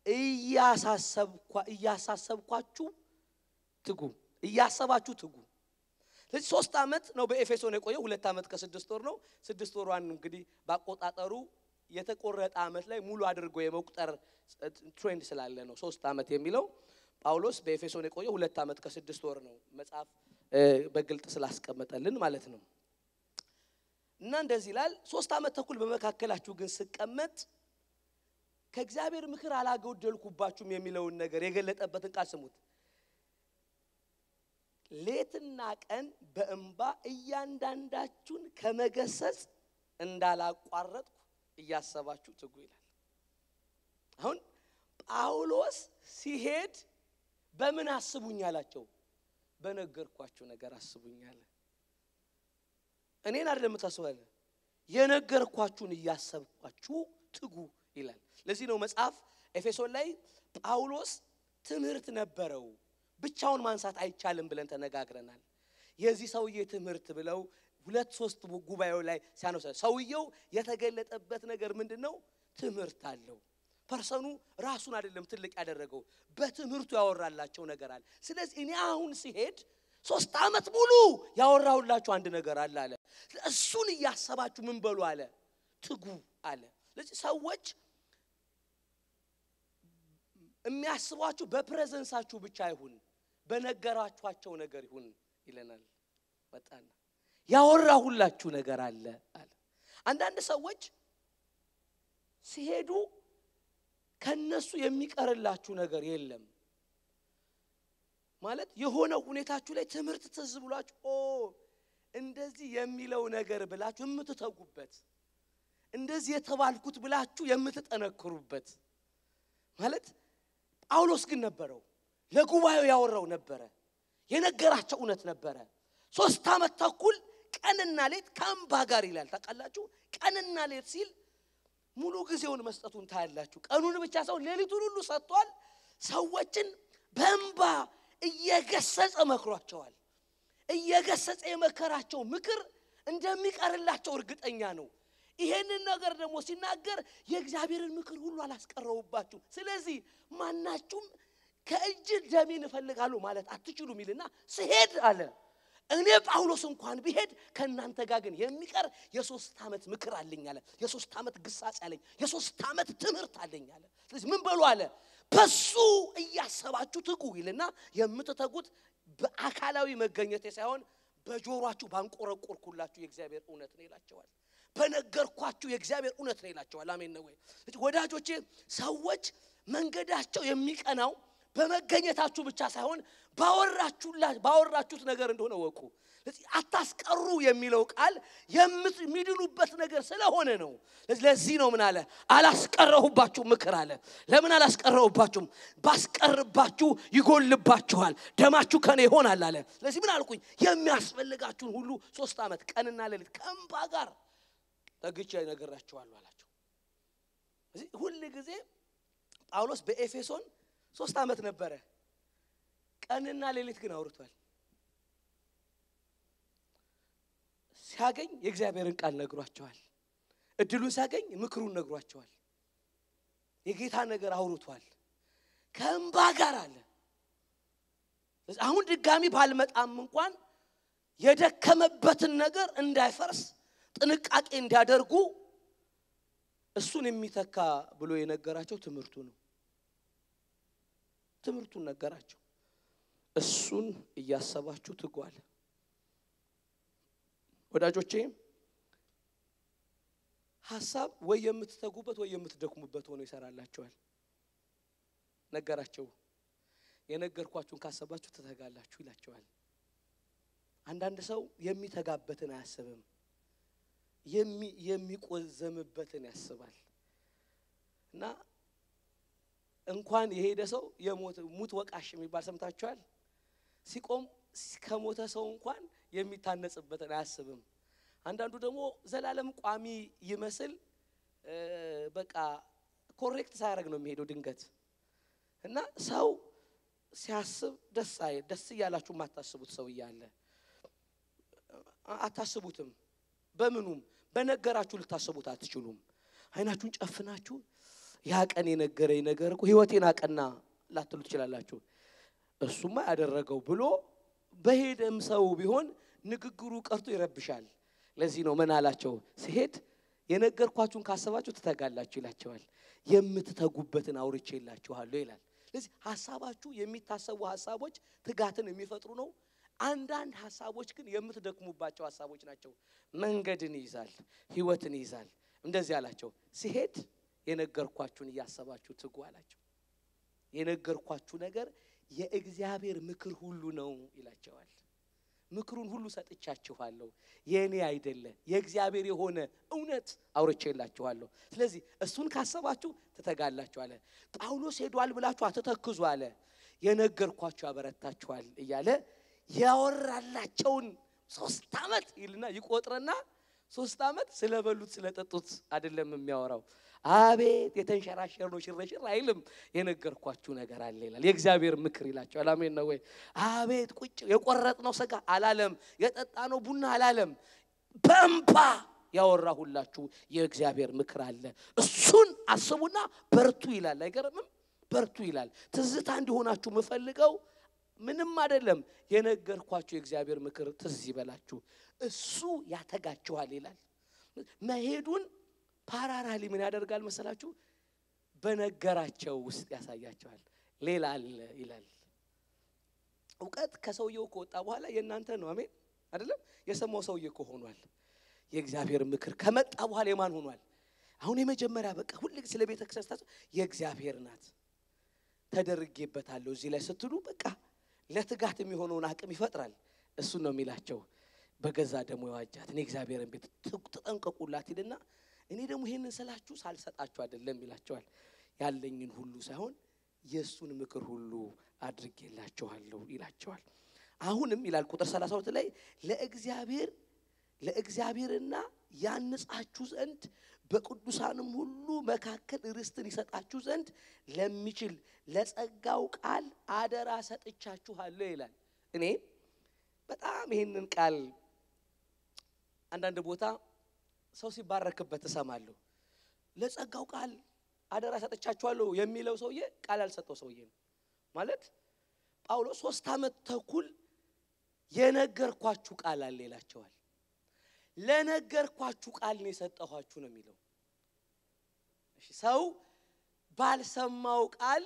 A: እያሳሰብኳችሁ ትጉ፣ እያሰባችሁ ትጉ። ስለዚህ ሶስት ዓመት ነው በኤፌሶን የቆየው። ሁለት ዓመት ከስድስት ወር ነው። ስድስት ወሯን እንግዲህ ባቆጣጠሩ የተቆረጠ ዓመት ላይ ሙሉ አድርጎ የመቁጠር ትሬንድ ስላለ ነው ሶስት ዓመት የሚለው። ጳውሎስ በኤፌሶን የቆየው ሁለት ዓመት ከስድስት ወር ነው መጽሐፍ በግልጥ ስላስቀመጠልን ማለት ነው። እና እንደዚህ ይላል፣ ሶስት ዓመት ተኩል በመካከላችሁ ግን ስቀመጥ ከእግዚአብሔር ምክር አላጎደልኩባችሁም የሚለውን ነገር የገለጠበትን ቃል ስሙት። ሌትና ቀን በእንባ እያንዳንዳችሁን ከመገሰጽ እንዳላቋረጥኩ እያሰባችሁ ትጉ ይላል። አሁን ጳውሎስ ሲሄድ በምን አስቡኝ አላቸው? በነገርኳችሁ ነገር አስቡኝ አለ። እኔን አይደለም የምታስባለ የነገርኳችሁን እያሰብኳችሁ ትጉ ይላል። ለዚህ ነው መጽሐፍ ኤፌሶን ላይ ጳውሎስ ትምህርት ነበረው ብቻውን ማንሳት አይቻልም ብለን ተነጋግረናል። የዚህ ሰውዬ ትምህርት ብለው ሁለት ሶስት ጉባኤው ላይ ሲያነሳ ሰውየው የተገለጠበት ነገር ምንድን ነው? ትምህርት አለው። ፐርሰኑ ራሱን አይደለም ትልቅ ያደረገው በትምህርቱ ያወራላቸው ነገር አለ። ስለዚህ እኔ አሁን ሲሄድ ሶስት ዓመት ሙሉ ያወራሁላችሁ አንድ ነገር አለ አለ። እሱን እያሰባችሁ ምን በሉ አለ፣ ትጉ አለ። ስለዚህ ሰዎች የሚያስቧችሁ በፕሬዘንሳችሁ ብቻ አይሁን፣ በነገራችኋቸው ነገር ይሁን ይለናል። መጣና ያወራሁላችሁ ነገር አለ አለ። አንዳንድ ሰዎች ሲሄዱ ከነሱ የሚቀርላችሁ ነገር የለም ማለት የሆነ ሁኔታችሁ ላይ ትምህርት ትዝ ብሏችሁ ኦ እንደዚህ የሚለው ነገር ብላችሁ የምትተጉበት እንደዚህ የተባልኩት ብላችሁ የምትጠነክሩበት ማለት ጳውሎስ ግን ነበረው። ለጉባኤው ያወራው ነበረ። የነገራቸው እውነት ነበረ። ሶስት ዓመት ተኩል ቀንና ሌት ከእንባ ጋር ይላል። ታውቃላችሁ፣ ቀንና ሌት ሲል ሙሉ ጊዜውን መስጠቱን ታያላችሁ። ቀኑን ብቻ ሳይሆን ሌሊቱን ሁሉ ሰጥቷል። ሰዎችን በእንባ እየገሰጸ መክሯቸዋል። እየገሰጸ የመከራቸው ምክር እንደሚቀርላቸው እርግጠኛ ነው። ይሄንን ነገር ደግሞ ሲናገር የእግዚአብሔርን ምክር ሁሉ አላስቀረውባችሁ። ስለዚህ ማናችሁም ከእጅ ደሜን እፈልጋለሁ ማለት አትችሉም ይልና ስሄድ አለ እኔ ጳውሎስ እንኳን ብሄድ ከእናንተ ጋር ግን የሚቀር የሶስት ዓመት ምክር አለኝ አለ። የሶስት ዓመት ግሳጼ አለኝ። የሶስት ዓመት ትምህርት አለኝ አለ። ስለዚህ ምን በሉ አለ በሱ እያሰባችሁ ትጉ ይልና የምትተጉት በአካላዊ መገኘቴ ሳይሆን በጆሯችሁ ባንቆረቆርኩላችሁ የእግዚአብሔር እውነት ነው ይላቸዋል። በነገርኳችሁ የእግዚአብሔር እውነት ነው ይላቸዋል። አሜን ነው ወይ ወዳጆቼ? ሰዎች መንገዳቸው የሚቀናው በመገኘታችሁ ብቻ ሳይሆን ባወራችሁት ነገር እንደሆነ ወቁ። ስለዚህ አታስቀሩ የሚለው ቃል የሚድኑበት ነገር ስለሆነ ነው። ለዚህ ነው ምን አለ አላስቀረሁባችሁ ምክር አለ። ለምን አላስቀረሁባችሁም? ባስቀርባችሁ ይጎልባችኋል፣ ደማችሁ ከኔ ይሆናል አለ። ስለዚህ ምን አልኩኝ? የሚያስፈልጋችሁን ሁሉ ሶስት ዓመት ቀንና ሌሊት ከእንባ ጋር ተግቼ እነግራችኋለሁ አላቸው። ስለዚህ ሁል ጊዜ ጳውሎስ በኤፌሶን ሶስት ዓመት ነበረ፣ ቀንና ሌሊት ግን አውርቷል። ሲያገኝ የእግዚአብሔርን ቃል ነግሯቸዋል። እድሉን ሲያገኝ ምክሩን ነግሯቸዋል። የጌታ ነገር አውርቷል። ከእንባ ጋር አለ። አሁን ድጋሚ ባልመጣም እንኳን የደከመበትን ነገር እንዳይፈርስ ጥንቃቄ እንዲያደርጉ እሱን የሚተካ ብሎ የነገራቸው ትምህርቱ ነው። ትምህርቱን ነገራቸው። እሱን እያሰባችሁ ትጉ አለ። ወዳጆቼ ሀሳብ ወይ የምትተጉበት ወይ የምትደክሙበት ሆኖ ይሰራላችኋል። ነገራቸው። የነገርኳችሁን ካሰባችሁ ትተጋላችሁ ይላቸዋል። አንዳንድ ሰው የሚተጋበትን አያስብም፣ የሚቆዘምበትን ያስባል። እና እንኳን የሄደ ሰው ሙት ወቃሽ የሚባል ሰምታችኋል። ሲቆም ከሞተ ሰው እንኳን የሚታነጽበትን አያስብም። አንዳንዱ ደግሞ ዘላለም ቋሚ ይመስል በቃ ኮሬክት ሳያደርግ ነው የሚሄደው ድንገት እና ሰው ሲያስብ ደስ አይ ደስ እያላችሁ የማታስቡት ሰው እያለ አታስቡትም። በምኑም በነገራችሁ ልታስቡት አትችሉም። አይናችሁን ጨፍናችሁ ያ ቀን የነገረኝ ነገር እኮ ሕይወቴን አቀና ላትሉ ትችላላችሁ። እሱማ ያደረገው ብሎ በሄደም ሰው ቢሆን ንግግሩ ቀርቶ ይረብሻል። ለዚህ ነው ምን አላቸው ሲሄድ የነገርኳችሁን ካሰባችሁ ትተጋላችሁ ይላቸዋል። የምትተጉበትን አውርቼ ይላችኋለሁ ይላል። ስለዚህ ሀሳባችሁ የሚታሰቡ ሀሳቦች ትጋትን የሚፈጥሩ ነው። አንዳንድ ሀሳቦች ግን የምትደክሙባቸው ሀሳቦች ናቸው። መንገድን ይይዛል፣ ህይወትን ይይዛል። እንደዚህ አላቸው ሲሄድ የነገርኳችሁን እያሰባችሁ ትጉ አላቸው። የነገርኳችሁ ነገር የእግዚአብሔር ምክር ሁሉ ነው ይላቸዋል። ምክሩን ሁሉ ሰጥቻችኋለሁ፣ የእኔ አይደለ የእግዚአብሔር የሆነ እውነት አውርቼላችኋለሁ። ስለዚህ እሱን ካሰባችሁ ትተጋላችሁ አለ። ጳውሎስ ሄዷል ብላችሁ አትተክዙ አለ። የነገርኳችሁ ያበረታችኋል እያለ ያወራላቸውን ሶስት ዓመት ይልና ይቆጥረና ሶስት ዓመት ስለበሉት ስለጠጡት አይደለም የሚያወራው። አቤት የተንሸራሸር ነው ሽረሽር አይልም። የነገርኳችሁ ነገር አለ ይላል። የእግዚአብሔር ምክር ይላቸዋል። አሜን ነው ወይ? አቤት ቁጭ የቆረጥነው ስጋ አላለም። የጠጣነው ቡና አላለም። በእንባ ያወራሁላችሁ የእግዚአብሔር ምክር አለ። እሱን አስቡና በርቱ ይላል። አይገርምም? በርቱ ይላል። ትዝታ እንዲሆናችሁ የምፈልገው ምንም አይደለም። የነገርኳችሁ የእግዚአብሔር ምክር ትዝ ይበላችሁ፣ እሱ ያተጋችኋል ይላል። መሄዱን ፓራራሊ ምን ያደርጋል መሰላችሁ? በነገራቸው ውስጥ ያሳያቸዋል። ሌላ አለ ይላል። እውቀት ከሰውየው ከወጣ በኋላ የእናንተ ነው። አሜን አይደለም? የሰማው ሰውዬ እኮ ሆኗል። የእግዚአብሔር ምክር ከመጣ በኋላ የማን ሆኗል? አሁን የመጀመሪያ በቃ ሁል ስለ ቤተ ክርስቲያን የእግዚአብሔር ናት ተደርጌበታለሁ እዚህ ላይ ስትሉ በቃ ለትጋት የሚሆነውን አቅም ይፈጥራል። እሱን ነው የሚላቸው። በገዛ ደግሞ የዋጃት እኔ እግዚአብሔርን ቤት ተጠንቀቁላት ይልና እኔ ደግሞ ይህንን ስላችሁ ሳልሰጣችሁ አይደለም ይላቸዋል። ያለኝን ሁሉ ሳይሆን የእሱን ምክር ሁሉ አድርጌላችኋለሁ ይላቸዋል። አሁንም ይላል ቁጥር 32 ላይ ለእግዚአብሔር ለእግዚአብሔርና ያንጻችሁ ዘንድ በቅዱሳንም ሁሉ መካከል ርስትን ይሰጣችሁ ዘንድ ለሚችል ለጸጋው ቃል አደራ ሰጥቻችኋለሁ ይላል። እኔ በጣም ይህንን ቃል አንዳንድ ቦታ ሰው ሲባረክበት እሰማለሁ። ለጸጋው ቃል አደራ ሰጥቻችኋለሁ የሚለው ሰውዬ ቃል ያልሰጠው ሰውዬ ነው ማለት። ጳውሎስ ሶስት ዓመት ተኩል የነገርኳችሁ ቃል አለ ይላቸዋል። ለነገርኳችሁ ቃል ነው የሰጠኋችሁ ነው የሚለው። እሺ ሰው ባልሰማው ቃል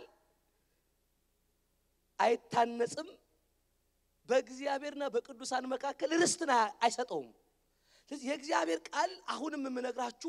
A: አይታነጽም። በእግዚአብሔርና በቅዱሳን መካከል ርስትን አይሰጠውም። ስለዚህ የእግዚአብሔር ቃል አሁንም የምነግራችሁ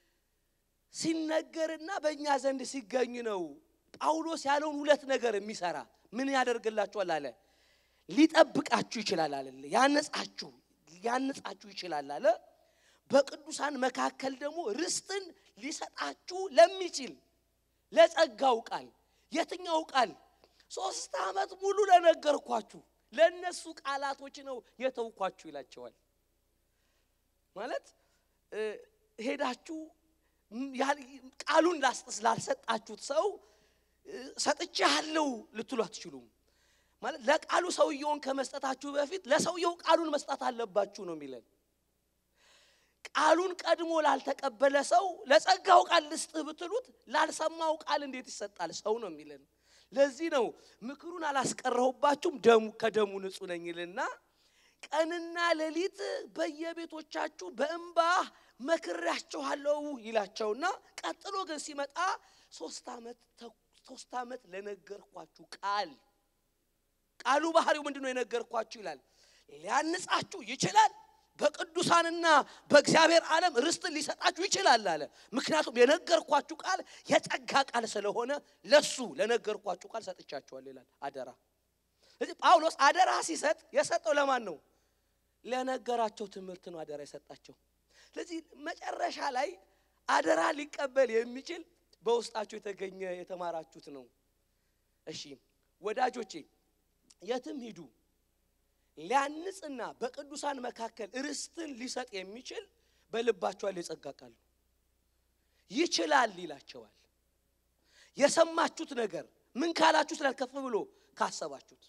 A: ሲነገርና በእኛ ዘንድ ሲገኝ ነው። ጳውሎስ ያለውን ሁለት ነገር የሚሰራ ምን ያደርግላችኋል አለ። ሊጠብቃችሁ ይችላል አለ። ያነጻችሁ ሊያነጻችሁ ይችላል አለ። በቅዱሳን መካከል ደግሞ ርስትን ሊሰጣችሁ ለሚችል ለጸጋው ቃል የትኛው ቃል? ሶስት ዓመት ሙሉ ለነገርኳችሁ ለእነሱ ቃላቶች ነው የተውኳችሁ ይላቸዋል። ማለት ሄዳችሁ ቃሉን ላልሰጣችሁት ሰው ሰጥቼሃለሁ ልትሉ አትችሉም። ማለት ለቃሉ ሰውየውን ከመስጠታችሁ በፊት ለሰውየው ቃሉን መስጠት አለባችሁ ነው የሚለን። ቃሉን ቀድሞ ላልተቀበለ ሰው ለጸጋው ቃል ልስጥህ ብትሉት ላልሰማው ቃል እንዴት ይሰጣል? ሰው ነው የሚለን። ለዚህ ነው ምክሩን አላስቀረሁባችሁም ደሙ ከደሙ ንጹሕ ነኝ ይልና ቀንና ሌሊት በየቤቶቻችሁ በእንባ መክሬያችኋለሁ ይላቸውና ቀጥሎ ግን ሲመጣ ሶስት ዓመት ሶስት ዓመት ለነገርኳችሁ ቃል ቃሉ ባህሪው ምንድን ነው? የነገርኳችሁ ይላል ሊያንጻችሁ ይችላል በቅዱሳንና በእግዚአብሔር ዓለም ርስትን ሊሰጣችሁ ይችላል አለ። ምክንያቱም የነገርኳችሁ ቃል የጸጋ ቃል ስለሆነ ለሱ ለነገርኳችሁ ቃል ሰጥቻችኋል ይላል። አደራ። ስለዚህ ጳውሎስ አደራ ሲሰጥ የሰጠው ለማን ነው? ለነገራቸው ትምህርት ነው አደራ የሰጣቸው። ስለዚህ መጨረሻ ላይ አደራ ሊቀበል የሚችል በውስጣችሁ የተገኘ የተማራችሁት ነው። እሺ ወዳጆቼ የትም ሂዱ ሊያንጽና በቅዱሳን መካከል ርስትን ሊሰጥ የሚችል በልባችኋል የጸጋ ቃል ነው። ይችላል ይላቸዋል። የሰማችሁት ነገር ምን ካላችሁ ስላል ከፍ ብሎ ካሰባችሁት።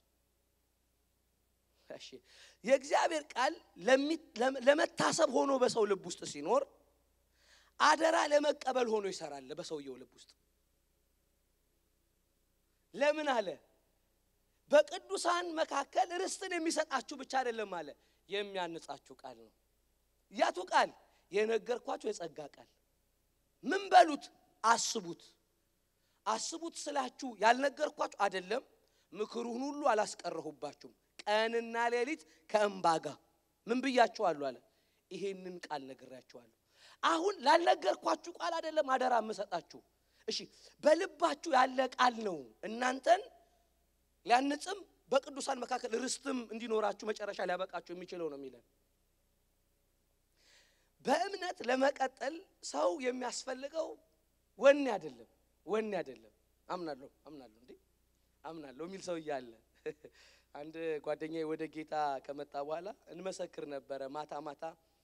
A: እሺ የእግዚአብሔር ቃል ለመታሰብ ሆኖ በሰው ልብ ውስጥ ሲኖር አደራ ለመቀበል ሆኖ ይሰራል በሰውየው ልብ ውስጥ። ለምን አለ? በቅዱሳን መካከል ርስትን የሚሰጣችሁ ብቻ አይደለም አለ፣ የሚያንጻችሁ ቃል ነው። ያቱ ቃል የነገርኳችሁ የጸጋ ቃል። ምን በሉት? አስቡት። አስቡት ስላችሁ ያልነገርኳችሁ አይደለም፣ ምክሩን ሁሉ አላስቀረሁባችሁም። ቀንና ሌሊት ከእንባ ጋር ምን ብያችኋለሁ አለ፣ ይሄንን ቃል ነግሬያችኋለሁ። አሁን ላልነገርኳችሁ ቃል አይደለም አደራ የምሰጣችሁ። እሺ በልባችሁ ያለ ቃል ነው እናንተን ሊያንጽም በቅዱሳን መካከል ርስትም እንዲኖራችሁ መጨረሻ ሊያበቃችሁ የሚችለው ነው የሚለን። በእምነት ለመቀጠል ሰው የሚያስፈልገው ወኔ አይደለም፣ ወኔ አይደለም። አምናለሁ አምናለሁ እንዴ አምናለሁ የሚል ሰው እያለ አንድ ጓደኛዬ ወደ ጌታ ከመጣ በኋላ እንመሰክር ነበረ። ማታ ማታ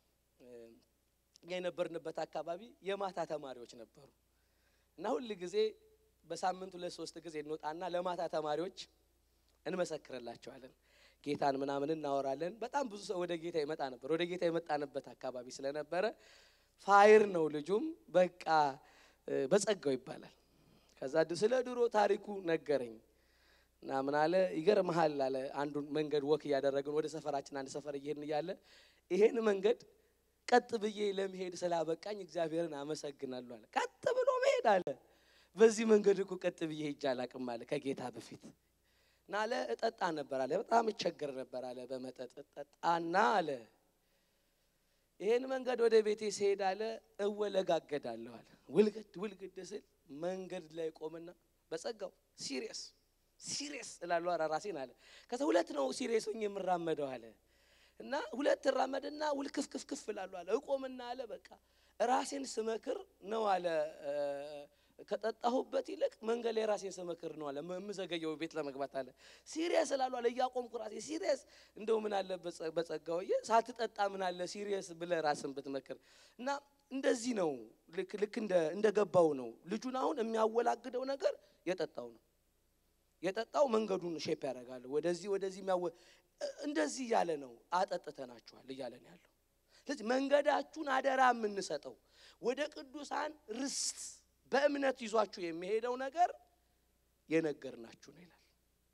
A: የነበርንበት አካባቢ የማታ ተማሪዎች ነበሩ እና ሁል ጊዜ በሳምንት ሁለት ሶስት ጊዜ እንወጣና ለማታ ተማሪዎች እንመሰክርላቸዋለን። ጌታን ምናምን እናወራለን። በጣም ብዙ ሰው ወደ ጌታ ይመጣ ነበር። ወደ ጌታ የመጣንበት አካባቢ ስለነበረ ፋይር ነው ልጁም በቃ በጸጋው ይባላል። ከዛ ስለ ድሮ ታሪኩ ነገረኝ እና ምን አለ ይገርምሃል አለ። አንዱን መንገድ ወክ እያደረግን ወደ ሰፈራችን አንድ ሰፈር እየሄድን እያለ ይሄን መንገድ ቀጥ ብዬ ለመሄድ ስላበቃኝ እግዚአብሔርን አመሰግናለሁ አለ። ቀጥ ብሎ መሄድ አለ። በዚህ መንገድ እኮ ቀጥ ብዬ ሄጄ አላቅም አለ ከጌታ በፊት እና አለ እጠጣ ነበር አለ። በጣም እቸገር ነበር አለ በመጠጥ እጠጣና አለ ይሄን መንገድ ወደ ቤቴ ሲሄድ አለ እወለጋገዳለሁ አለ። ውልግድ ውልግድ ስል መንገድ ላይ ቆምና በጸጋው ሲሪየስ ሲሪየስ እላለሁ ኧረ ራሴን አለ። ከዛ ሁለት ነው ሲሪየስ ሆኜ የምራመደው አለ እና ሁለት እራመድና ውልክፍክፍክፍ እላለሁ አለ። እቆምና አለ በቃ ራሴን ስመክር ነው አለ ከጠጣሁበት ይልቅ መንገድ ላይ ራሴን ስመክር ነው አለ የምዘገየው ቤት ለመግባት አለ። ሲሪየስ እላለሁ አለ እያቆምኩ ራሴ ሲሪየስ እንደው ምን አለ በጸጋውዬ ሳትጠጣ ምን አለ ሲሪየስ ብለህ ራስን ብትመክር እና እንደዚህ ነው። ልክ ልክ እንደ እንደገባው ነው። ልጁን አሁን የሚያወላግደው ነገር የጠጣው ነው። የጠጣው መንገዱን ሼፕ ያደርጋል። ወደዚህ ወደዚህ የሚያወ እንደዚህ እያለ ነው አጠጥተናችኋል እያለን ያለው። ስለዚህ መንገዳችሁን አደራ የምንሰጠው ወደ ቅዱሳን ርስት በእምነት ይዟችሁ የሚሄደው ነገር የነገርናችሁ ነው ይላል።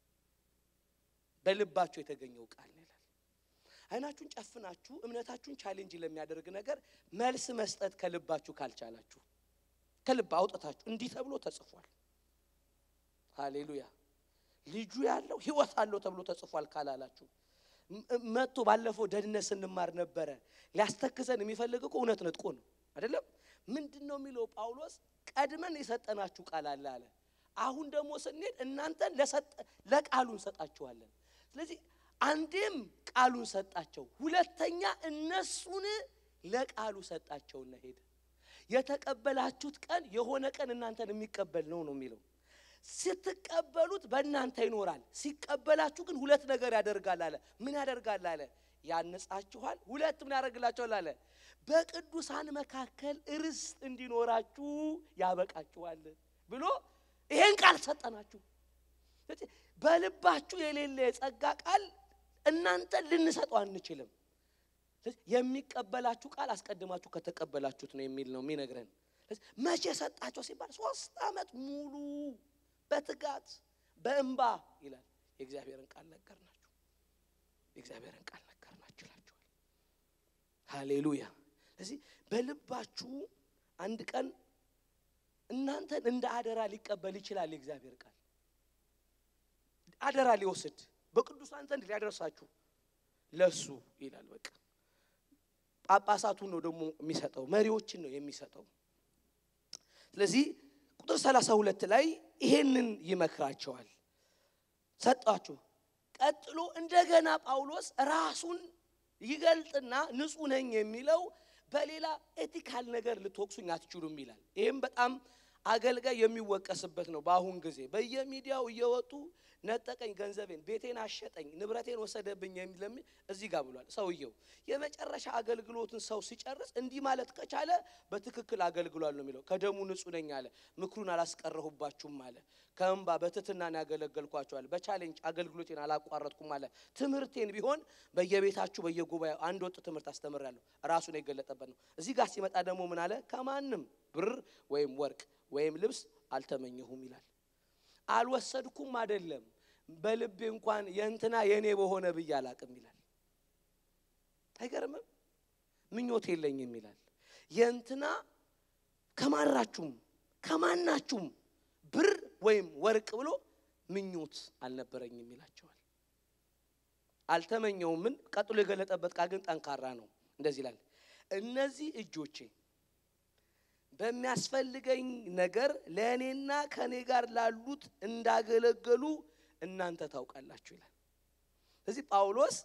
A: በልባችሁ የተገኘው ቃል ነው ይላል። አይናችሁን ጨፍናችሁ እምነታችሁን ቻሌንጅ ለሚያደርግ ነገር መልስ መስጠት ከልባችሁ ካልቻላችሁ ከልብ አውጥታችሁ እንዲህ ተብሎ ተጽፏል፣ ሃሌሉያ ልጁ ያለው ሕይወት አለው ተብሎ ተጽፏል ካላላችሁ መጥቶ ባለፈው ደህንነት ስንማር ነበረ። ሊያስተክዘን የሚፈልግ እኮ እውነት ነጥቆ ነው አይደለም። ምንድን ነው የሚለው ጳውሎስ? ቀድመን የሰጠናችሁ ቃል አለ አለ። አሁን ደግሞ ስንሄድ እናንተን ለቃሉ እንሰጣችኋለን። ስለዚህ አንዴም ቃሉን ሰጣቸው፣ ሁለተኛ እነሱን ለቃሉ ሰጣቸውና ሄደ። የተቀበላችሁት ቀን የሆነ ቀን እናንተን የሚቀበል ነው ነው የሚለው። ስትቀበሉት በእናንተ ይኖራል። ሲቀበላችሁ ግን ሁለት ነገር ያደርጋል አለ። ምን ያደርጋል አለ? ያንጻችኋል። ሁለት ምን ያደርግላችኋል አለ? በቅዱሳን መካከል ርስት እንዲኖራችሁ ያበቃችኋል ብሎ ይሄን ቃል ሰጠናችሁ። በልባችሁ የሌለ የጸጋ ቃል እናንተን ልንሰጠው አንችልም። የሚቀበላችሁ ቃል አስቀድማችሁ ከተቀበላችሁት ነው የሚል ነው የሚነግረን። መቼ ሰጣቸው ሲባል ሶስት ዓመት ሙሉ በትጋት በእንባ ይላል። የእግዚአብሔርን ቃል ነገርናችሁ፣ የእግዚአብሔርን ቃል ነገርናችሁ ይላችኋል። ሃሌሉያ። ስለዚህ በልባችሁ አንድ ቀን እናንተን እንደ አደራ ሊቀበል ይችላል። የእግዚአብሔር ቃል አደራ ሊወስድ በቅዱሳን ዘንድ ሊያደርሳችሁ ለሱ ይላል። በቃ ጳጳሳቱን ነው ደግሞ የሚሰጠው፣ መሪዎችን ነው የሚሰጠው። ስለዚህ ቁጥር ሰላሳ ሁለት ላይ ይሄንን ይመክራቸዋል። ሰጣችሁ። ቀጥሎ እንደገና ጳውሎስ ራሱን ይገልጥና ንጹሕ ነኝ የሚለው በሌላ ኤቲካል ነገር ልትወቅሱኝ አትችሉም ይላል። ይህም በጣም አገልጋይ የሚወቀስበት ነው። በአሁን ጊዜ በየሚዲያው እየወጡ ነጠቀኝ፣ ገንዘቤን፣ ቤቴን አሸጠኝ፣ ንብረቴን ወሰደብኝ የሚል እዚህ ጋር ብሏል። ሰውየው የመጨረሻ አገልግሎትን ሰው ሲጨርስ እንዲህ ማለት ከቻለ በትክክል አገልግሏል ነው የሚለው። ከደሙ ንጹሕ ነኝ አለ። ምክሩን አላስቀረሁባችሁም አለ። ከእንባ በትህትናን ያገለገልኳቸዋል። በቻሌንጅ አገልግሎቴን አላቋረጥኩም አለ። ትምህርቴን ቢሆን በየቤታችሁ በየጉባኤው አንድ ወጥ ትምህርት አስተምራለሁ። ራሱን የገለጠበት ነው። እዚህ ጋር ሲመጣ ደግሞ ምን አለ? ከማንም ብር ወይም ወርቅ ወይም ልብስ አልተመኘሁም ይላል። አልወሰድኩም አይደለም፣ በልቤ እንኳን የእንትና የእኔ በሆነ ብዬ አላቅም ይላል። አይገርምም? ምኞት የለኝም ይላል። የእንትና ከማናችሁም ከማናችሁም ብር ወይም ወርቅ ብሎ ምኞት አልነበረኝም ይላቸዋል። አልተመኘውም። ምን ቀጥሎ የገለጠበት ቃል ግን ጠንካራ ነው። እንደዚህ ይላል፣ እነዚህ እጆቼ በሚያስፈልገኝ ነገር ለእኔና ከእኔ ጋር ላሉት እንዳገለገሉ እናንተ ታውቃላችሁ ይላል። ስለዚህ ጳውሎስ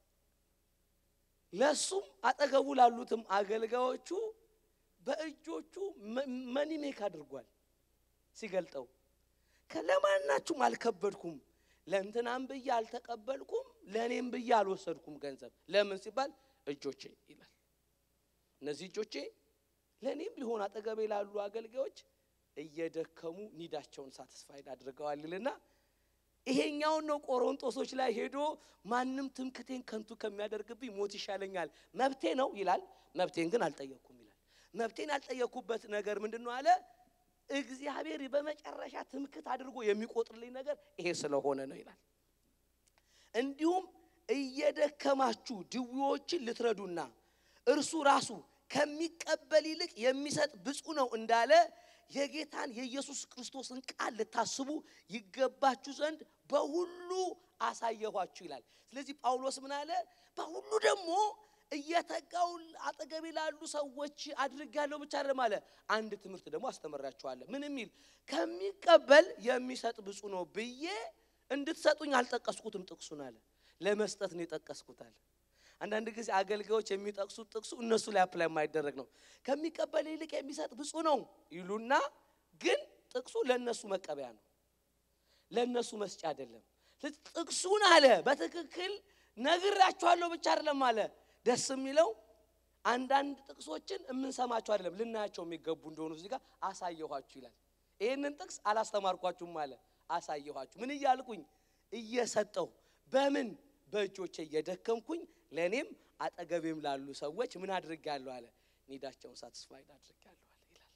A: ለሱም አጠገቡ ላሉትም አገልጋዮቹ በእጆቹ መኒሜክ አድርጓል። ሲገልጠው ከለማናችሁም አልከበድኩም፣ ለእንትናም ብዬ አልተቀበልኩም፣ ለእኔም ብዬ አልወሰድኩም ገንዘብ። ለምን ሲባል እጆቼ ይላል። እነዚህ እጆቼ ለእኔም ቢሆን አጠገቤ ላሉ አገልጋዮች እየደከሙ ኒዳቸውን ሳትስፋይድ አድርገዋል ይልና ይሄኛውን ነው ቆሮንጦሶች ላይ ሄዶ ማንም ትምክቴን ከንቱ ከሚያደርግብኝ ሞት ይሻለኛል፣ መብቴ ነው ይላል። መብቴን ግን አልጠየቅኩም ይላል። መብቴን ያልጠየቅኩበት ነገር ምንድን ነው አለ። እግዚአብሔር በመጨረሻ ትምክት አድርጎ የሚቆጥርልኝ ነገር ይሄ ስለሆነ ነው ይላል። እንዲሁም እየደከማችሁ ድዌዎችን ልትረዱና እርሱ ራሱ ከሚቀበል ይልቅ የሚሰጥ ብፁዕ ነው እንዳለ የጌታን የኢየሱስ ክርስቶስን ቃል ልታስቡ ይገባችሁ ዘንድ በሁሉ አሳየኋችሁ ይላል። ስለዚህ ጳውሎስ ምን አለ? በሁሉ ደግሞ እየተጋው አጠገቤ ላሉ ሰዎች አድርጌያለሁ ብቻ አይደለም አለ። አንድ ትምህርት ደግሞ አስተምራችኋለሁ። ምን የሚል ከሚቀበል የሚሰጥ ብፁዕ ነው ብዬ እንድትሰጡኝ አልጠቀስኩትም። ጥቅሱን አለ ለመስጠት ነው የጠቀስኩት አለ። አንዳንድ ጊዜ አገልጋዮች የሚጠቅሱት ጥቅሱ እነሱ ላይ አፕላይ የማይደረግ ነው። ከሚቀበል ይልቅ የሚሰጥ ብፁዕ ነው ይሉና ግን ጥቅሱ ለእነሱ መቀበያ ነው፣ ለእነሱ መስጫ አይደለም። ጥቅሱን አለ በትክክል ነግራችኋለሁ ብቻ አይደለም አለ። ደስ የሚለው አንዳንድ ጥቅሶችን የምንሰማቸው አይደለም ልናያቸው የሚገቡ እንደሆኑ እዚህ ጋር አሳየኋችሁ ይላል። ይህንን ጥቅስ አላስተማርኳችሁም አለ፣ አሳየኋችሁ። ምን እያልኩኝ እየሰጠው በምን በእጆቼ እየደከምኩኝ ለእኔም አጠገቤም ላሉ ሰዎች ምን አድርጌያለሁ አለ ኒዳቸውን ሳትስፋይድ አድርጌያለሁ አለ ይላል።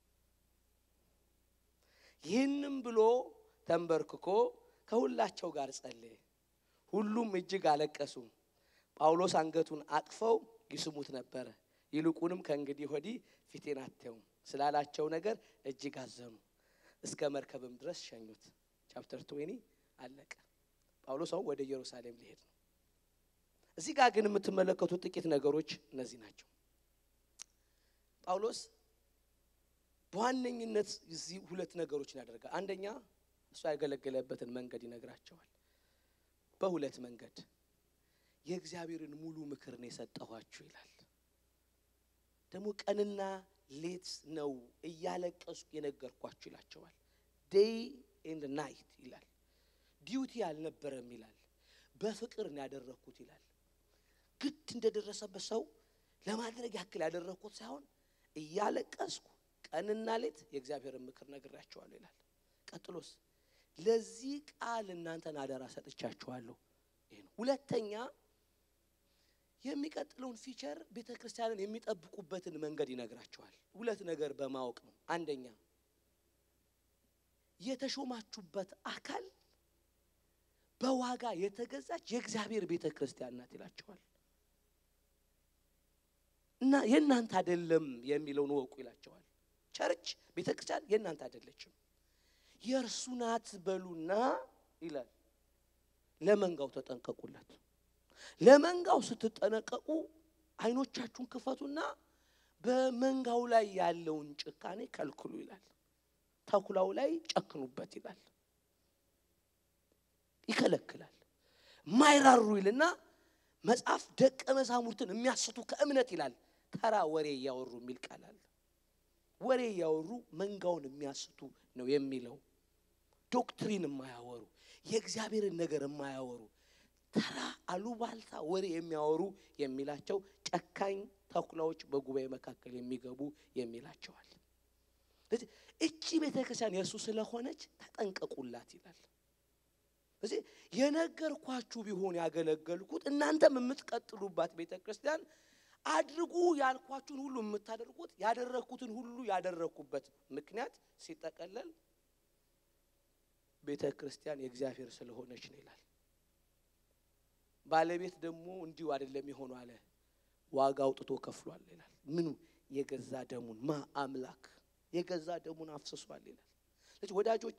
A: ይህንም ብሎ ተንበርክኮ ከሁላቸው ጋር ጸለየ። ሁሉም እጅግ አለቀሱ። ጳውሎስ አንገቱን አቅፈው ይስሙት ነበረ። ይልቁንም ከእንግዲህ ወዲህ ፊቴን አታዩም ስላላቸው ነገር እጅግ አዘኑ። እስከ መርከብም ድረስ ሸኙት። ቻፕተር ትዌኒ አለቀ። ጳውሎስ አሁን ወደ ኢየሩሳሌም ሊሄድ ነው። እዚህ ጋር ግን የምትመለከቱት ጥቂት ነገሮች እነዚህ ናቸው። ጳውሎስ በዋነኝነት እዚህ ሁለት ነገሮችን ያደርጋል። አንደኛ እሱ ያገለገለበትን መንገድ ይነግራቸዋል። በሁለት መንገድ የእግዚአብሔርን ሙሉ ምክር ነው የሰጠኋችሁ ይላል። ደግሞ ቀንና ሌት ነው እያለቀስኩ የነገርኳችሁ ይላቸዋል። ዴይ ኤንድ ናይት ይላል። ዲዩቲ አልነበረም ይላል። በፍቅር ነው ያደረግኩት ይላል። ግድ እንደደረሰበት ሰው ለማድረግ ያክል ያደረግኩት ሳይሆን እያለቀስኩ ቀንና ሌት የእግዚአብሔርን ምክር ነግራቸዋለሁ ይላል። ቀጥሎስ ለዚህ ቃል እናንተን አደራ ሰጥቻችኋለሁ። ይሄ ነው። ሁለተኛ የሚቀጥለውን ፊቸር ቤተ ክርስቲያንን የሚጠብቁበትን መንገድ ይነግራቸዋል። ሁለት ነገር በማወቅ ነው። አንደኛ የተሾማችሁበት አካል በዋጋ የተገዛች የእግዚአብሔር ቤተ ክርስቲያን ናት ይላቸዋል። እና የእናንተ አይደለም የሚለውን ወቁ ይላቸዋል። ቸርች ቤተ ክርስቲያን የእናንተ አይደለችም፣ የእርሱ ናት በሉና ይላል። ለመንጋው ተጠንቀቁለት። ለመንጋው ስትጠነቀቁ አይኖቻችሁን ክፈቱና በመንጋው ላይ ያለውን ጭካኔ ከልክሉ ይላል። ተኩላው ላይ ጨክኑበት ይላል። ይከለክላል። ማይራሩ ይልና መጽሐፍ ደቀ መዛሙርትን የሚያስቱ ከእምነት ይላል። ተራ ወሬ እያወሩ የሚል ቃል አለ። ወሬ እያወሩ መንጋውን የሚያስቱ ነው የሚለው። ዶክትሪን የማያወሩ የእግዚአብሔርን ነገር የማያወሩ ተራ አሉባልታ ወሬ የሚያወሩ የሚላቸው ጨካኝ ተኩላዎች በጉባኤ መካከል የሚገቡ የሚላቸዋል። ስለዚህ እቺ ቤተ ክርስቲያን የእርሱ ስለሆነች ተጠንቀቁላት ይላል። ስለዚህ የነገርኳችሁ ቢሆን ያገለገልኩት እናንተም የምትቀጥሉባት ቤተ ክርስቲያን አድርጉ ያልኳችሁን ሁሉ የምታደርጉት ያደረግኩትን ሁሉ ያደረግኩበት ምክንያት ሲጠቀለል ቤተ ክርስቲያን የእግዚአብሔር ስለሆነች ነው ይላል። ባለቤት ደግሞ እንዲሁ አይደለም የሆኑ አለ ዋጋ አውጥቶ ከፍሏል ይላል። ምኑ የገዛ ደሙን ማ አምላክ የገዛ ደሙን አፍስሷል ይላል። ስለዚህ ወዳጆቼ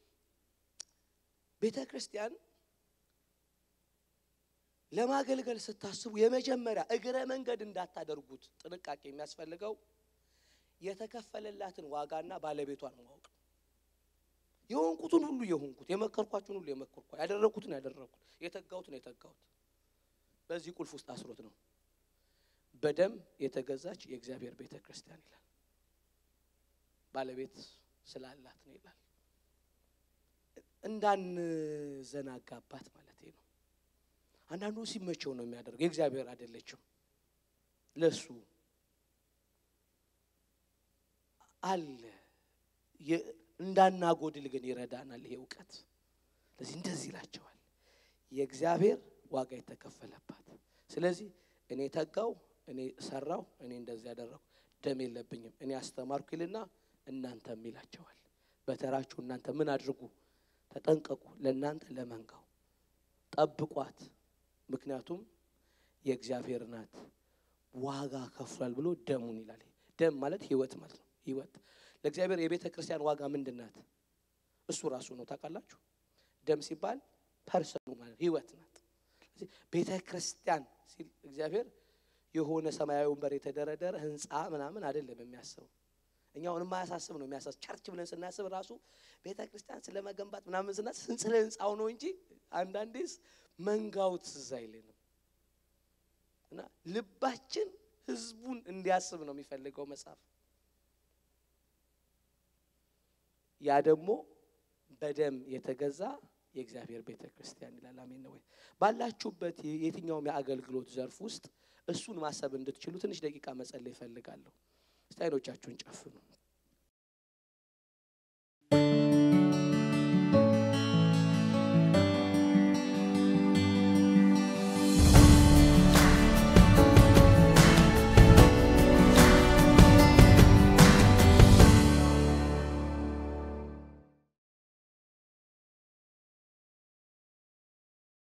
A: ቤተ ክርስቲያን ለማገልገል ስታስቡ የመጀመሪያ እግረ መንገድ እንዳታደርጉት ጥንቃቄ የሚያስፈልገው የተከፈለላትን ዋጋና ባለቤቷን ማወቅ ነው። የሆንኩትን ሁሉ የሆንኩት የመከርኳችሁን ሁሉ የመከርኳ ያደረግኩትን ያደረግኩት የተጋሁትን የተጋሁት በዚህ ቁልፍ ውስጥ አስሮት ነው። በደም የተገዛች የእግዚአብሔር ቤተ ክርስቲያን ይላል። ባለቤት ስላላት ነው ይላል። እንዳንዘናጋባት ማለት ነው። አንዳንዱ ሲመቸው ነው የሚያደርገው። የእግዚአብሔር አይደለችም። ለሱ አለ እንዳናጎድል ግን ይረዳናል ይሄ እውቀት። ስለዚህ እንደዚህ ይላቸዋል የእግዚአብሔር ዋጋ የተከፈለባት። ስለዚህ እኔ ተጋው፣ እኔ ሰራው፣ እኔ እንደዚህ ያደረኩ ደም የለብኝም፣ እኔ አስተማርኩ ይልና እናንተም ይላቸዋል። በተራችሁ እናንተ ምን አድርጉ? ተጠንቀቁ። ለእናንተ ለመንጋው ጠብቋት፣ ምክንያቱም የእግዚአብሔር ናት፣ ዋጋ ከፍሏል ብሎ ደሙን ይላል። ደም ማለት ህይወት ማለት ነው። ህይወት ለእግዚአብሔር የቤተ ክርስቲያን ዋጋ ምንድን ናት? እሱ ራሱ ነው። ታውቃላችሁ፣ ደም ሲባል ፐርሰኑ ማለት ህይወት ናት። ቤተ ክርስቲያን ሲል እግዚአብሔር የሆነ ሰማያዊ ወንበር የተደረደረ ህንፃ ምናምን አይደለም የሚያስበው። እኛውን የማያሳስብ ነው የሚያሳስብ። ቸርች ብለን ስናስብ ራሱ ቤተ ክርስቲያን ስለ መገንባት ምናምን ስናስብ ስለ ህንፃው ነው እንጂ አንዳንዴስ መንጋው ትዝ አይለንም። እና ልባችን ህዝቡን እንዲያስብ ነው የሚፈልገው መጽሐፍ። ያ ደግሞ በደም የተገዛ የእግዚአብሔር ቤተ ክርስቲያን ይላል። አሜን ነው ወይ? ባላችሁበት የትኛውም የአገልግሎት ዘርፍ ውስጥ እሱን ማሰብ እንድትችሉ ትንሽ ደቂቃ መጸለይ ይፈልጋለሁ። እስቲ አይኖቻችሁን ጨፍኑ።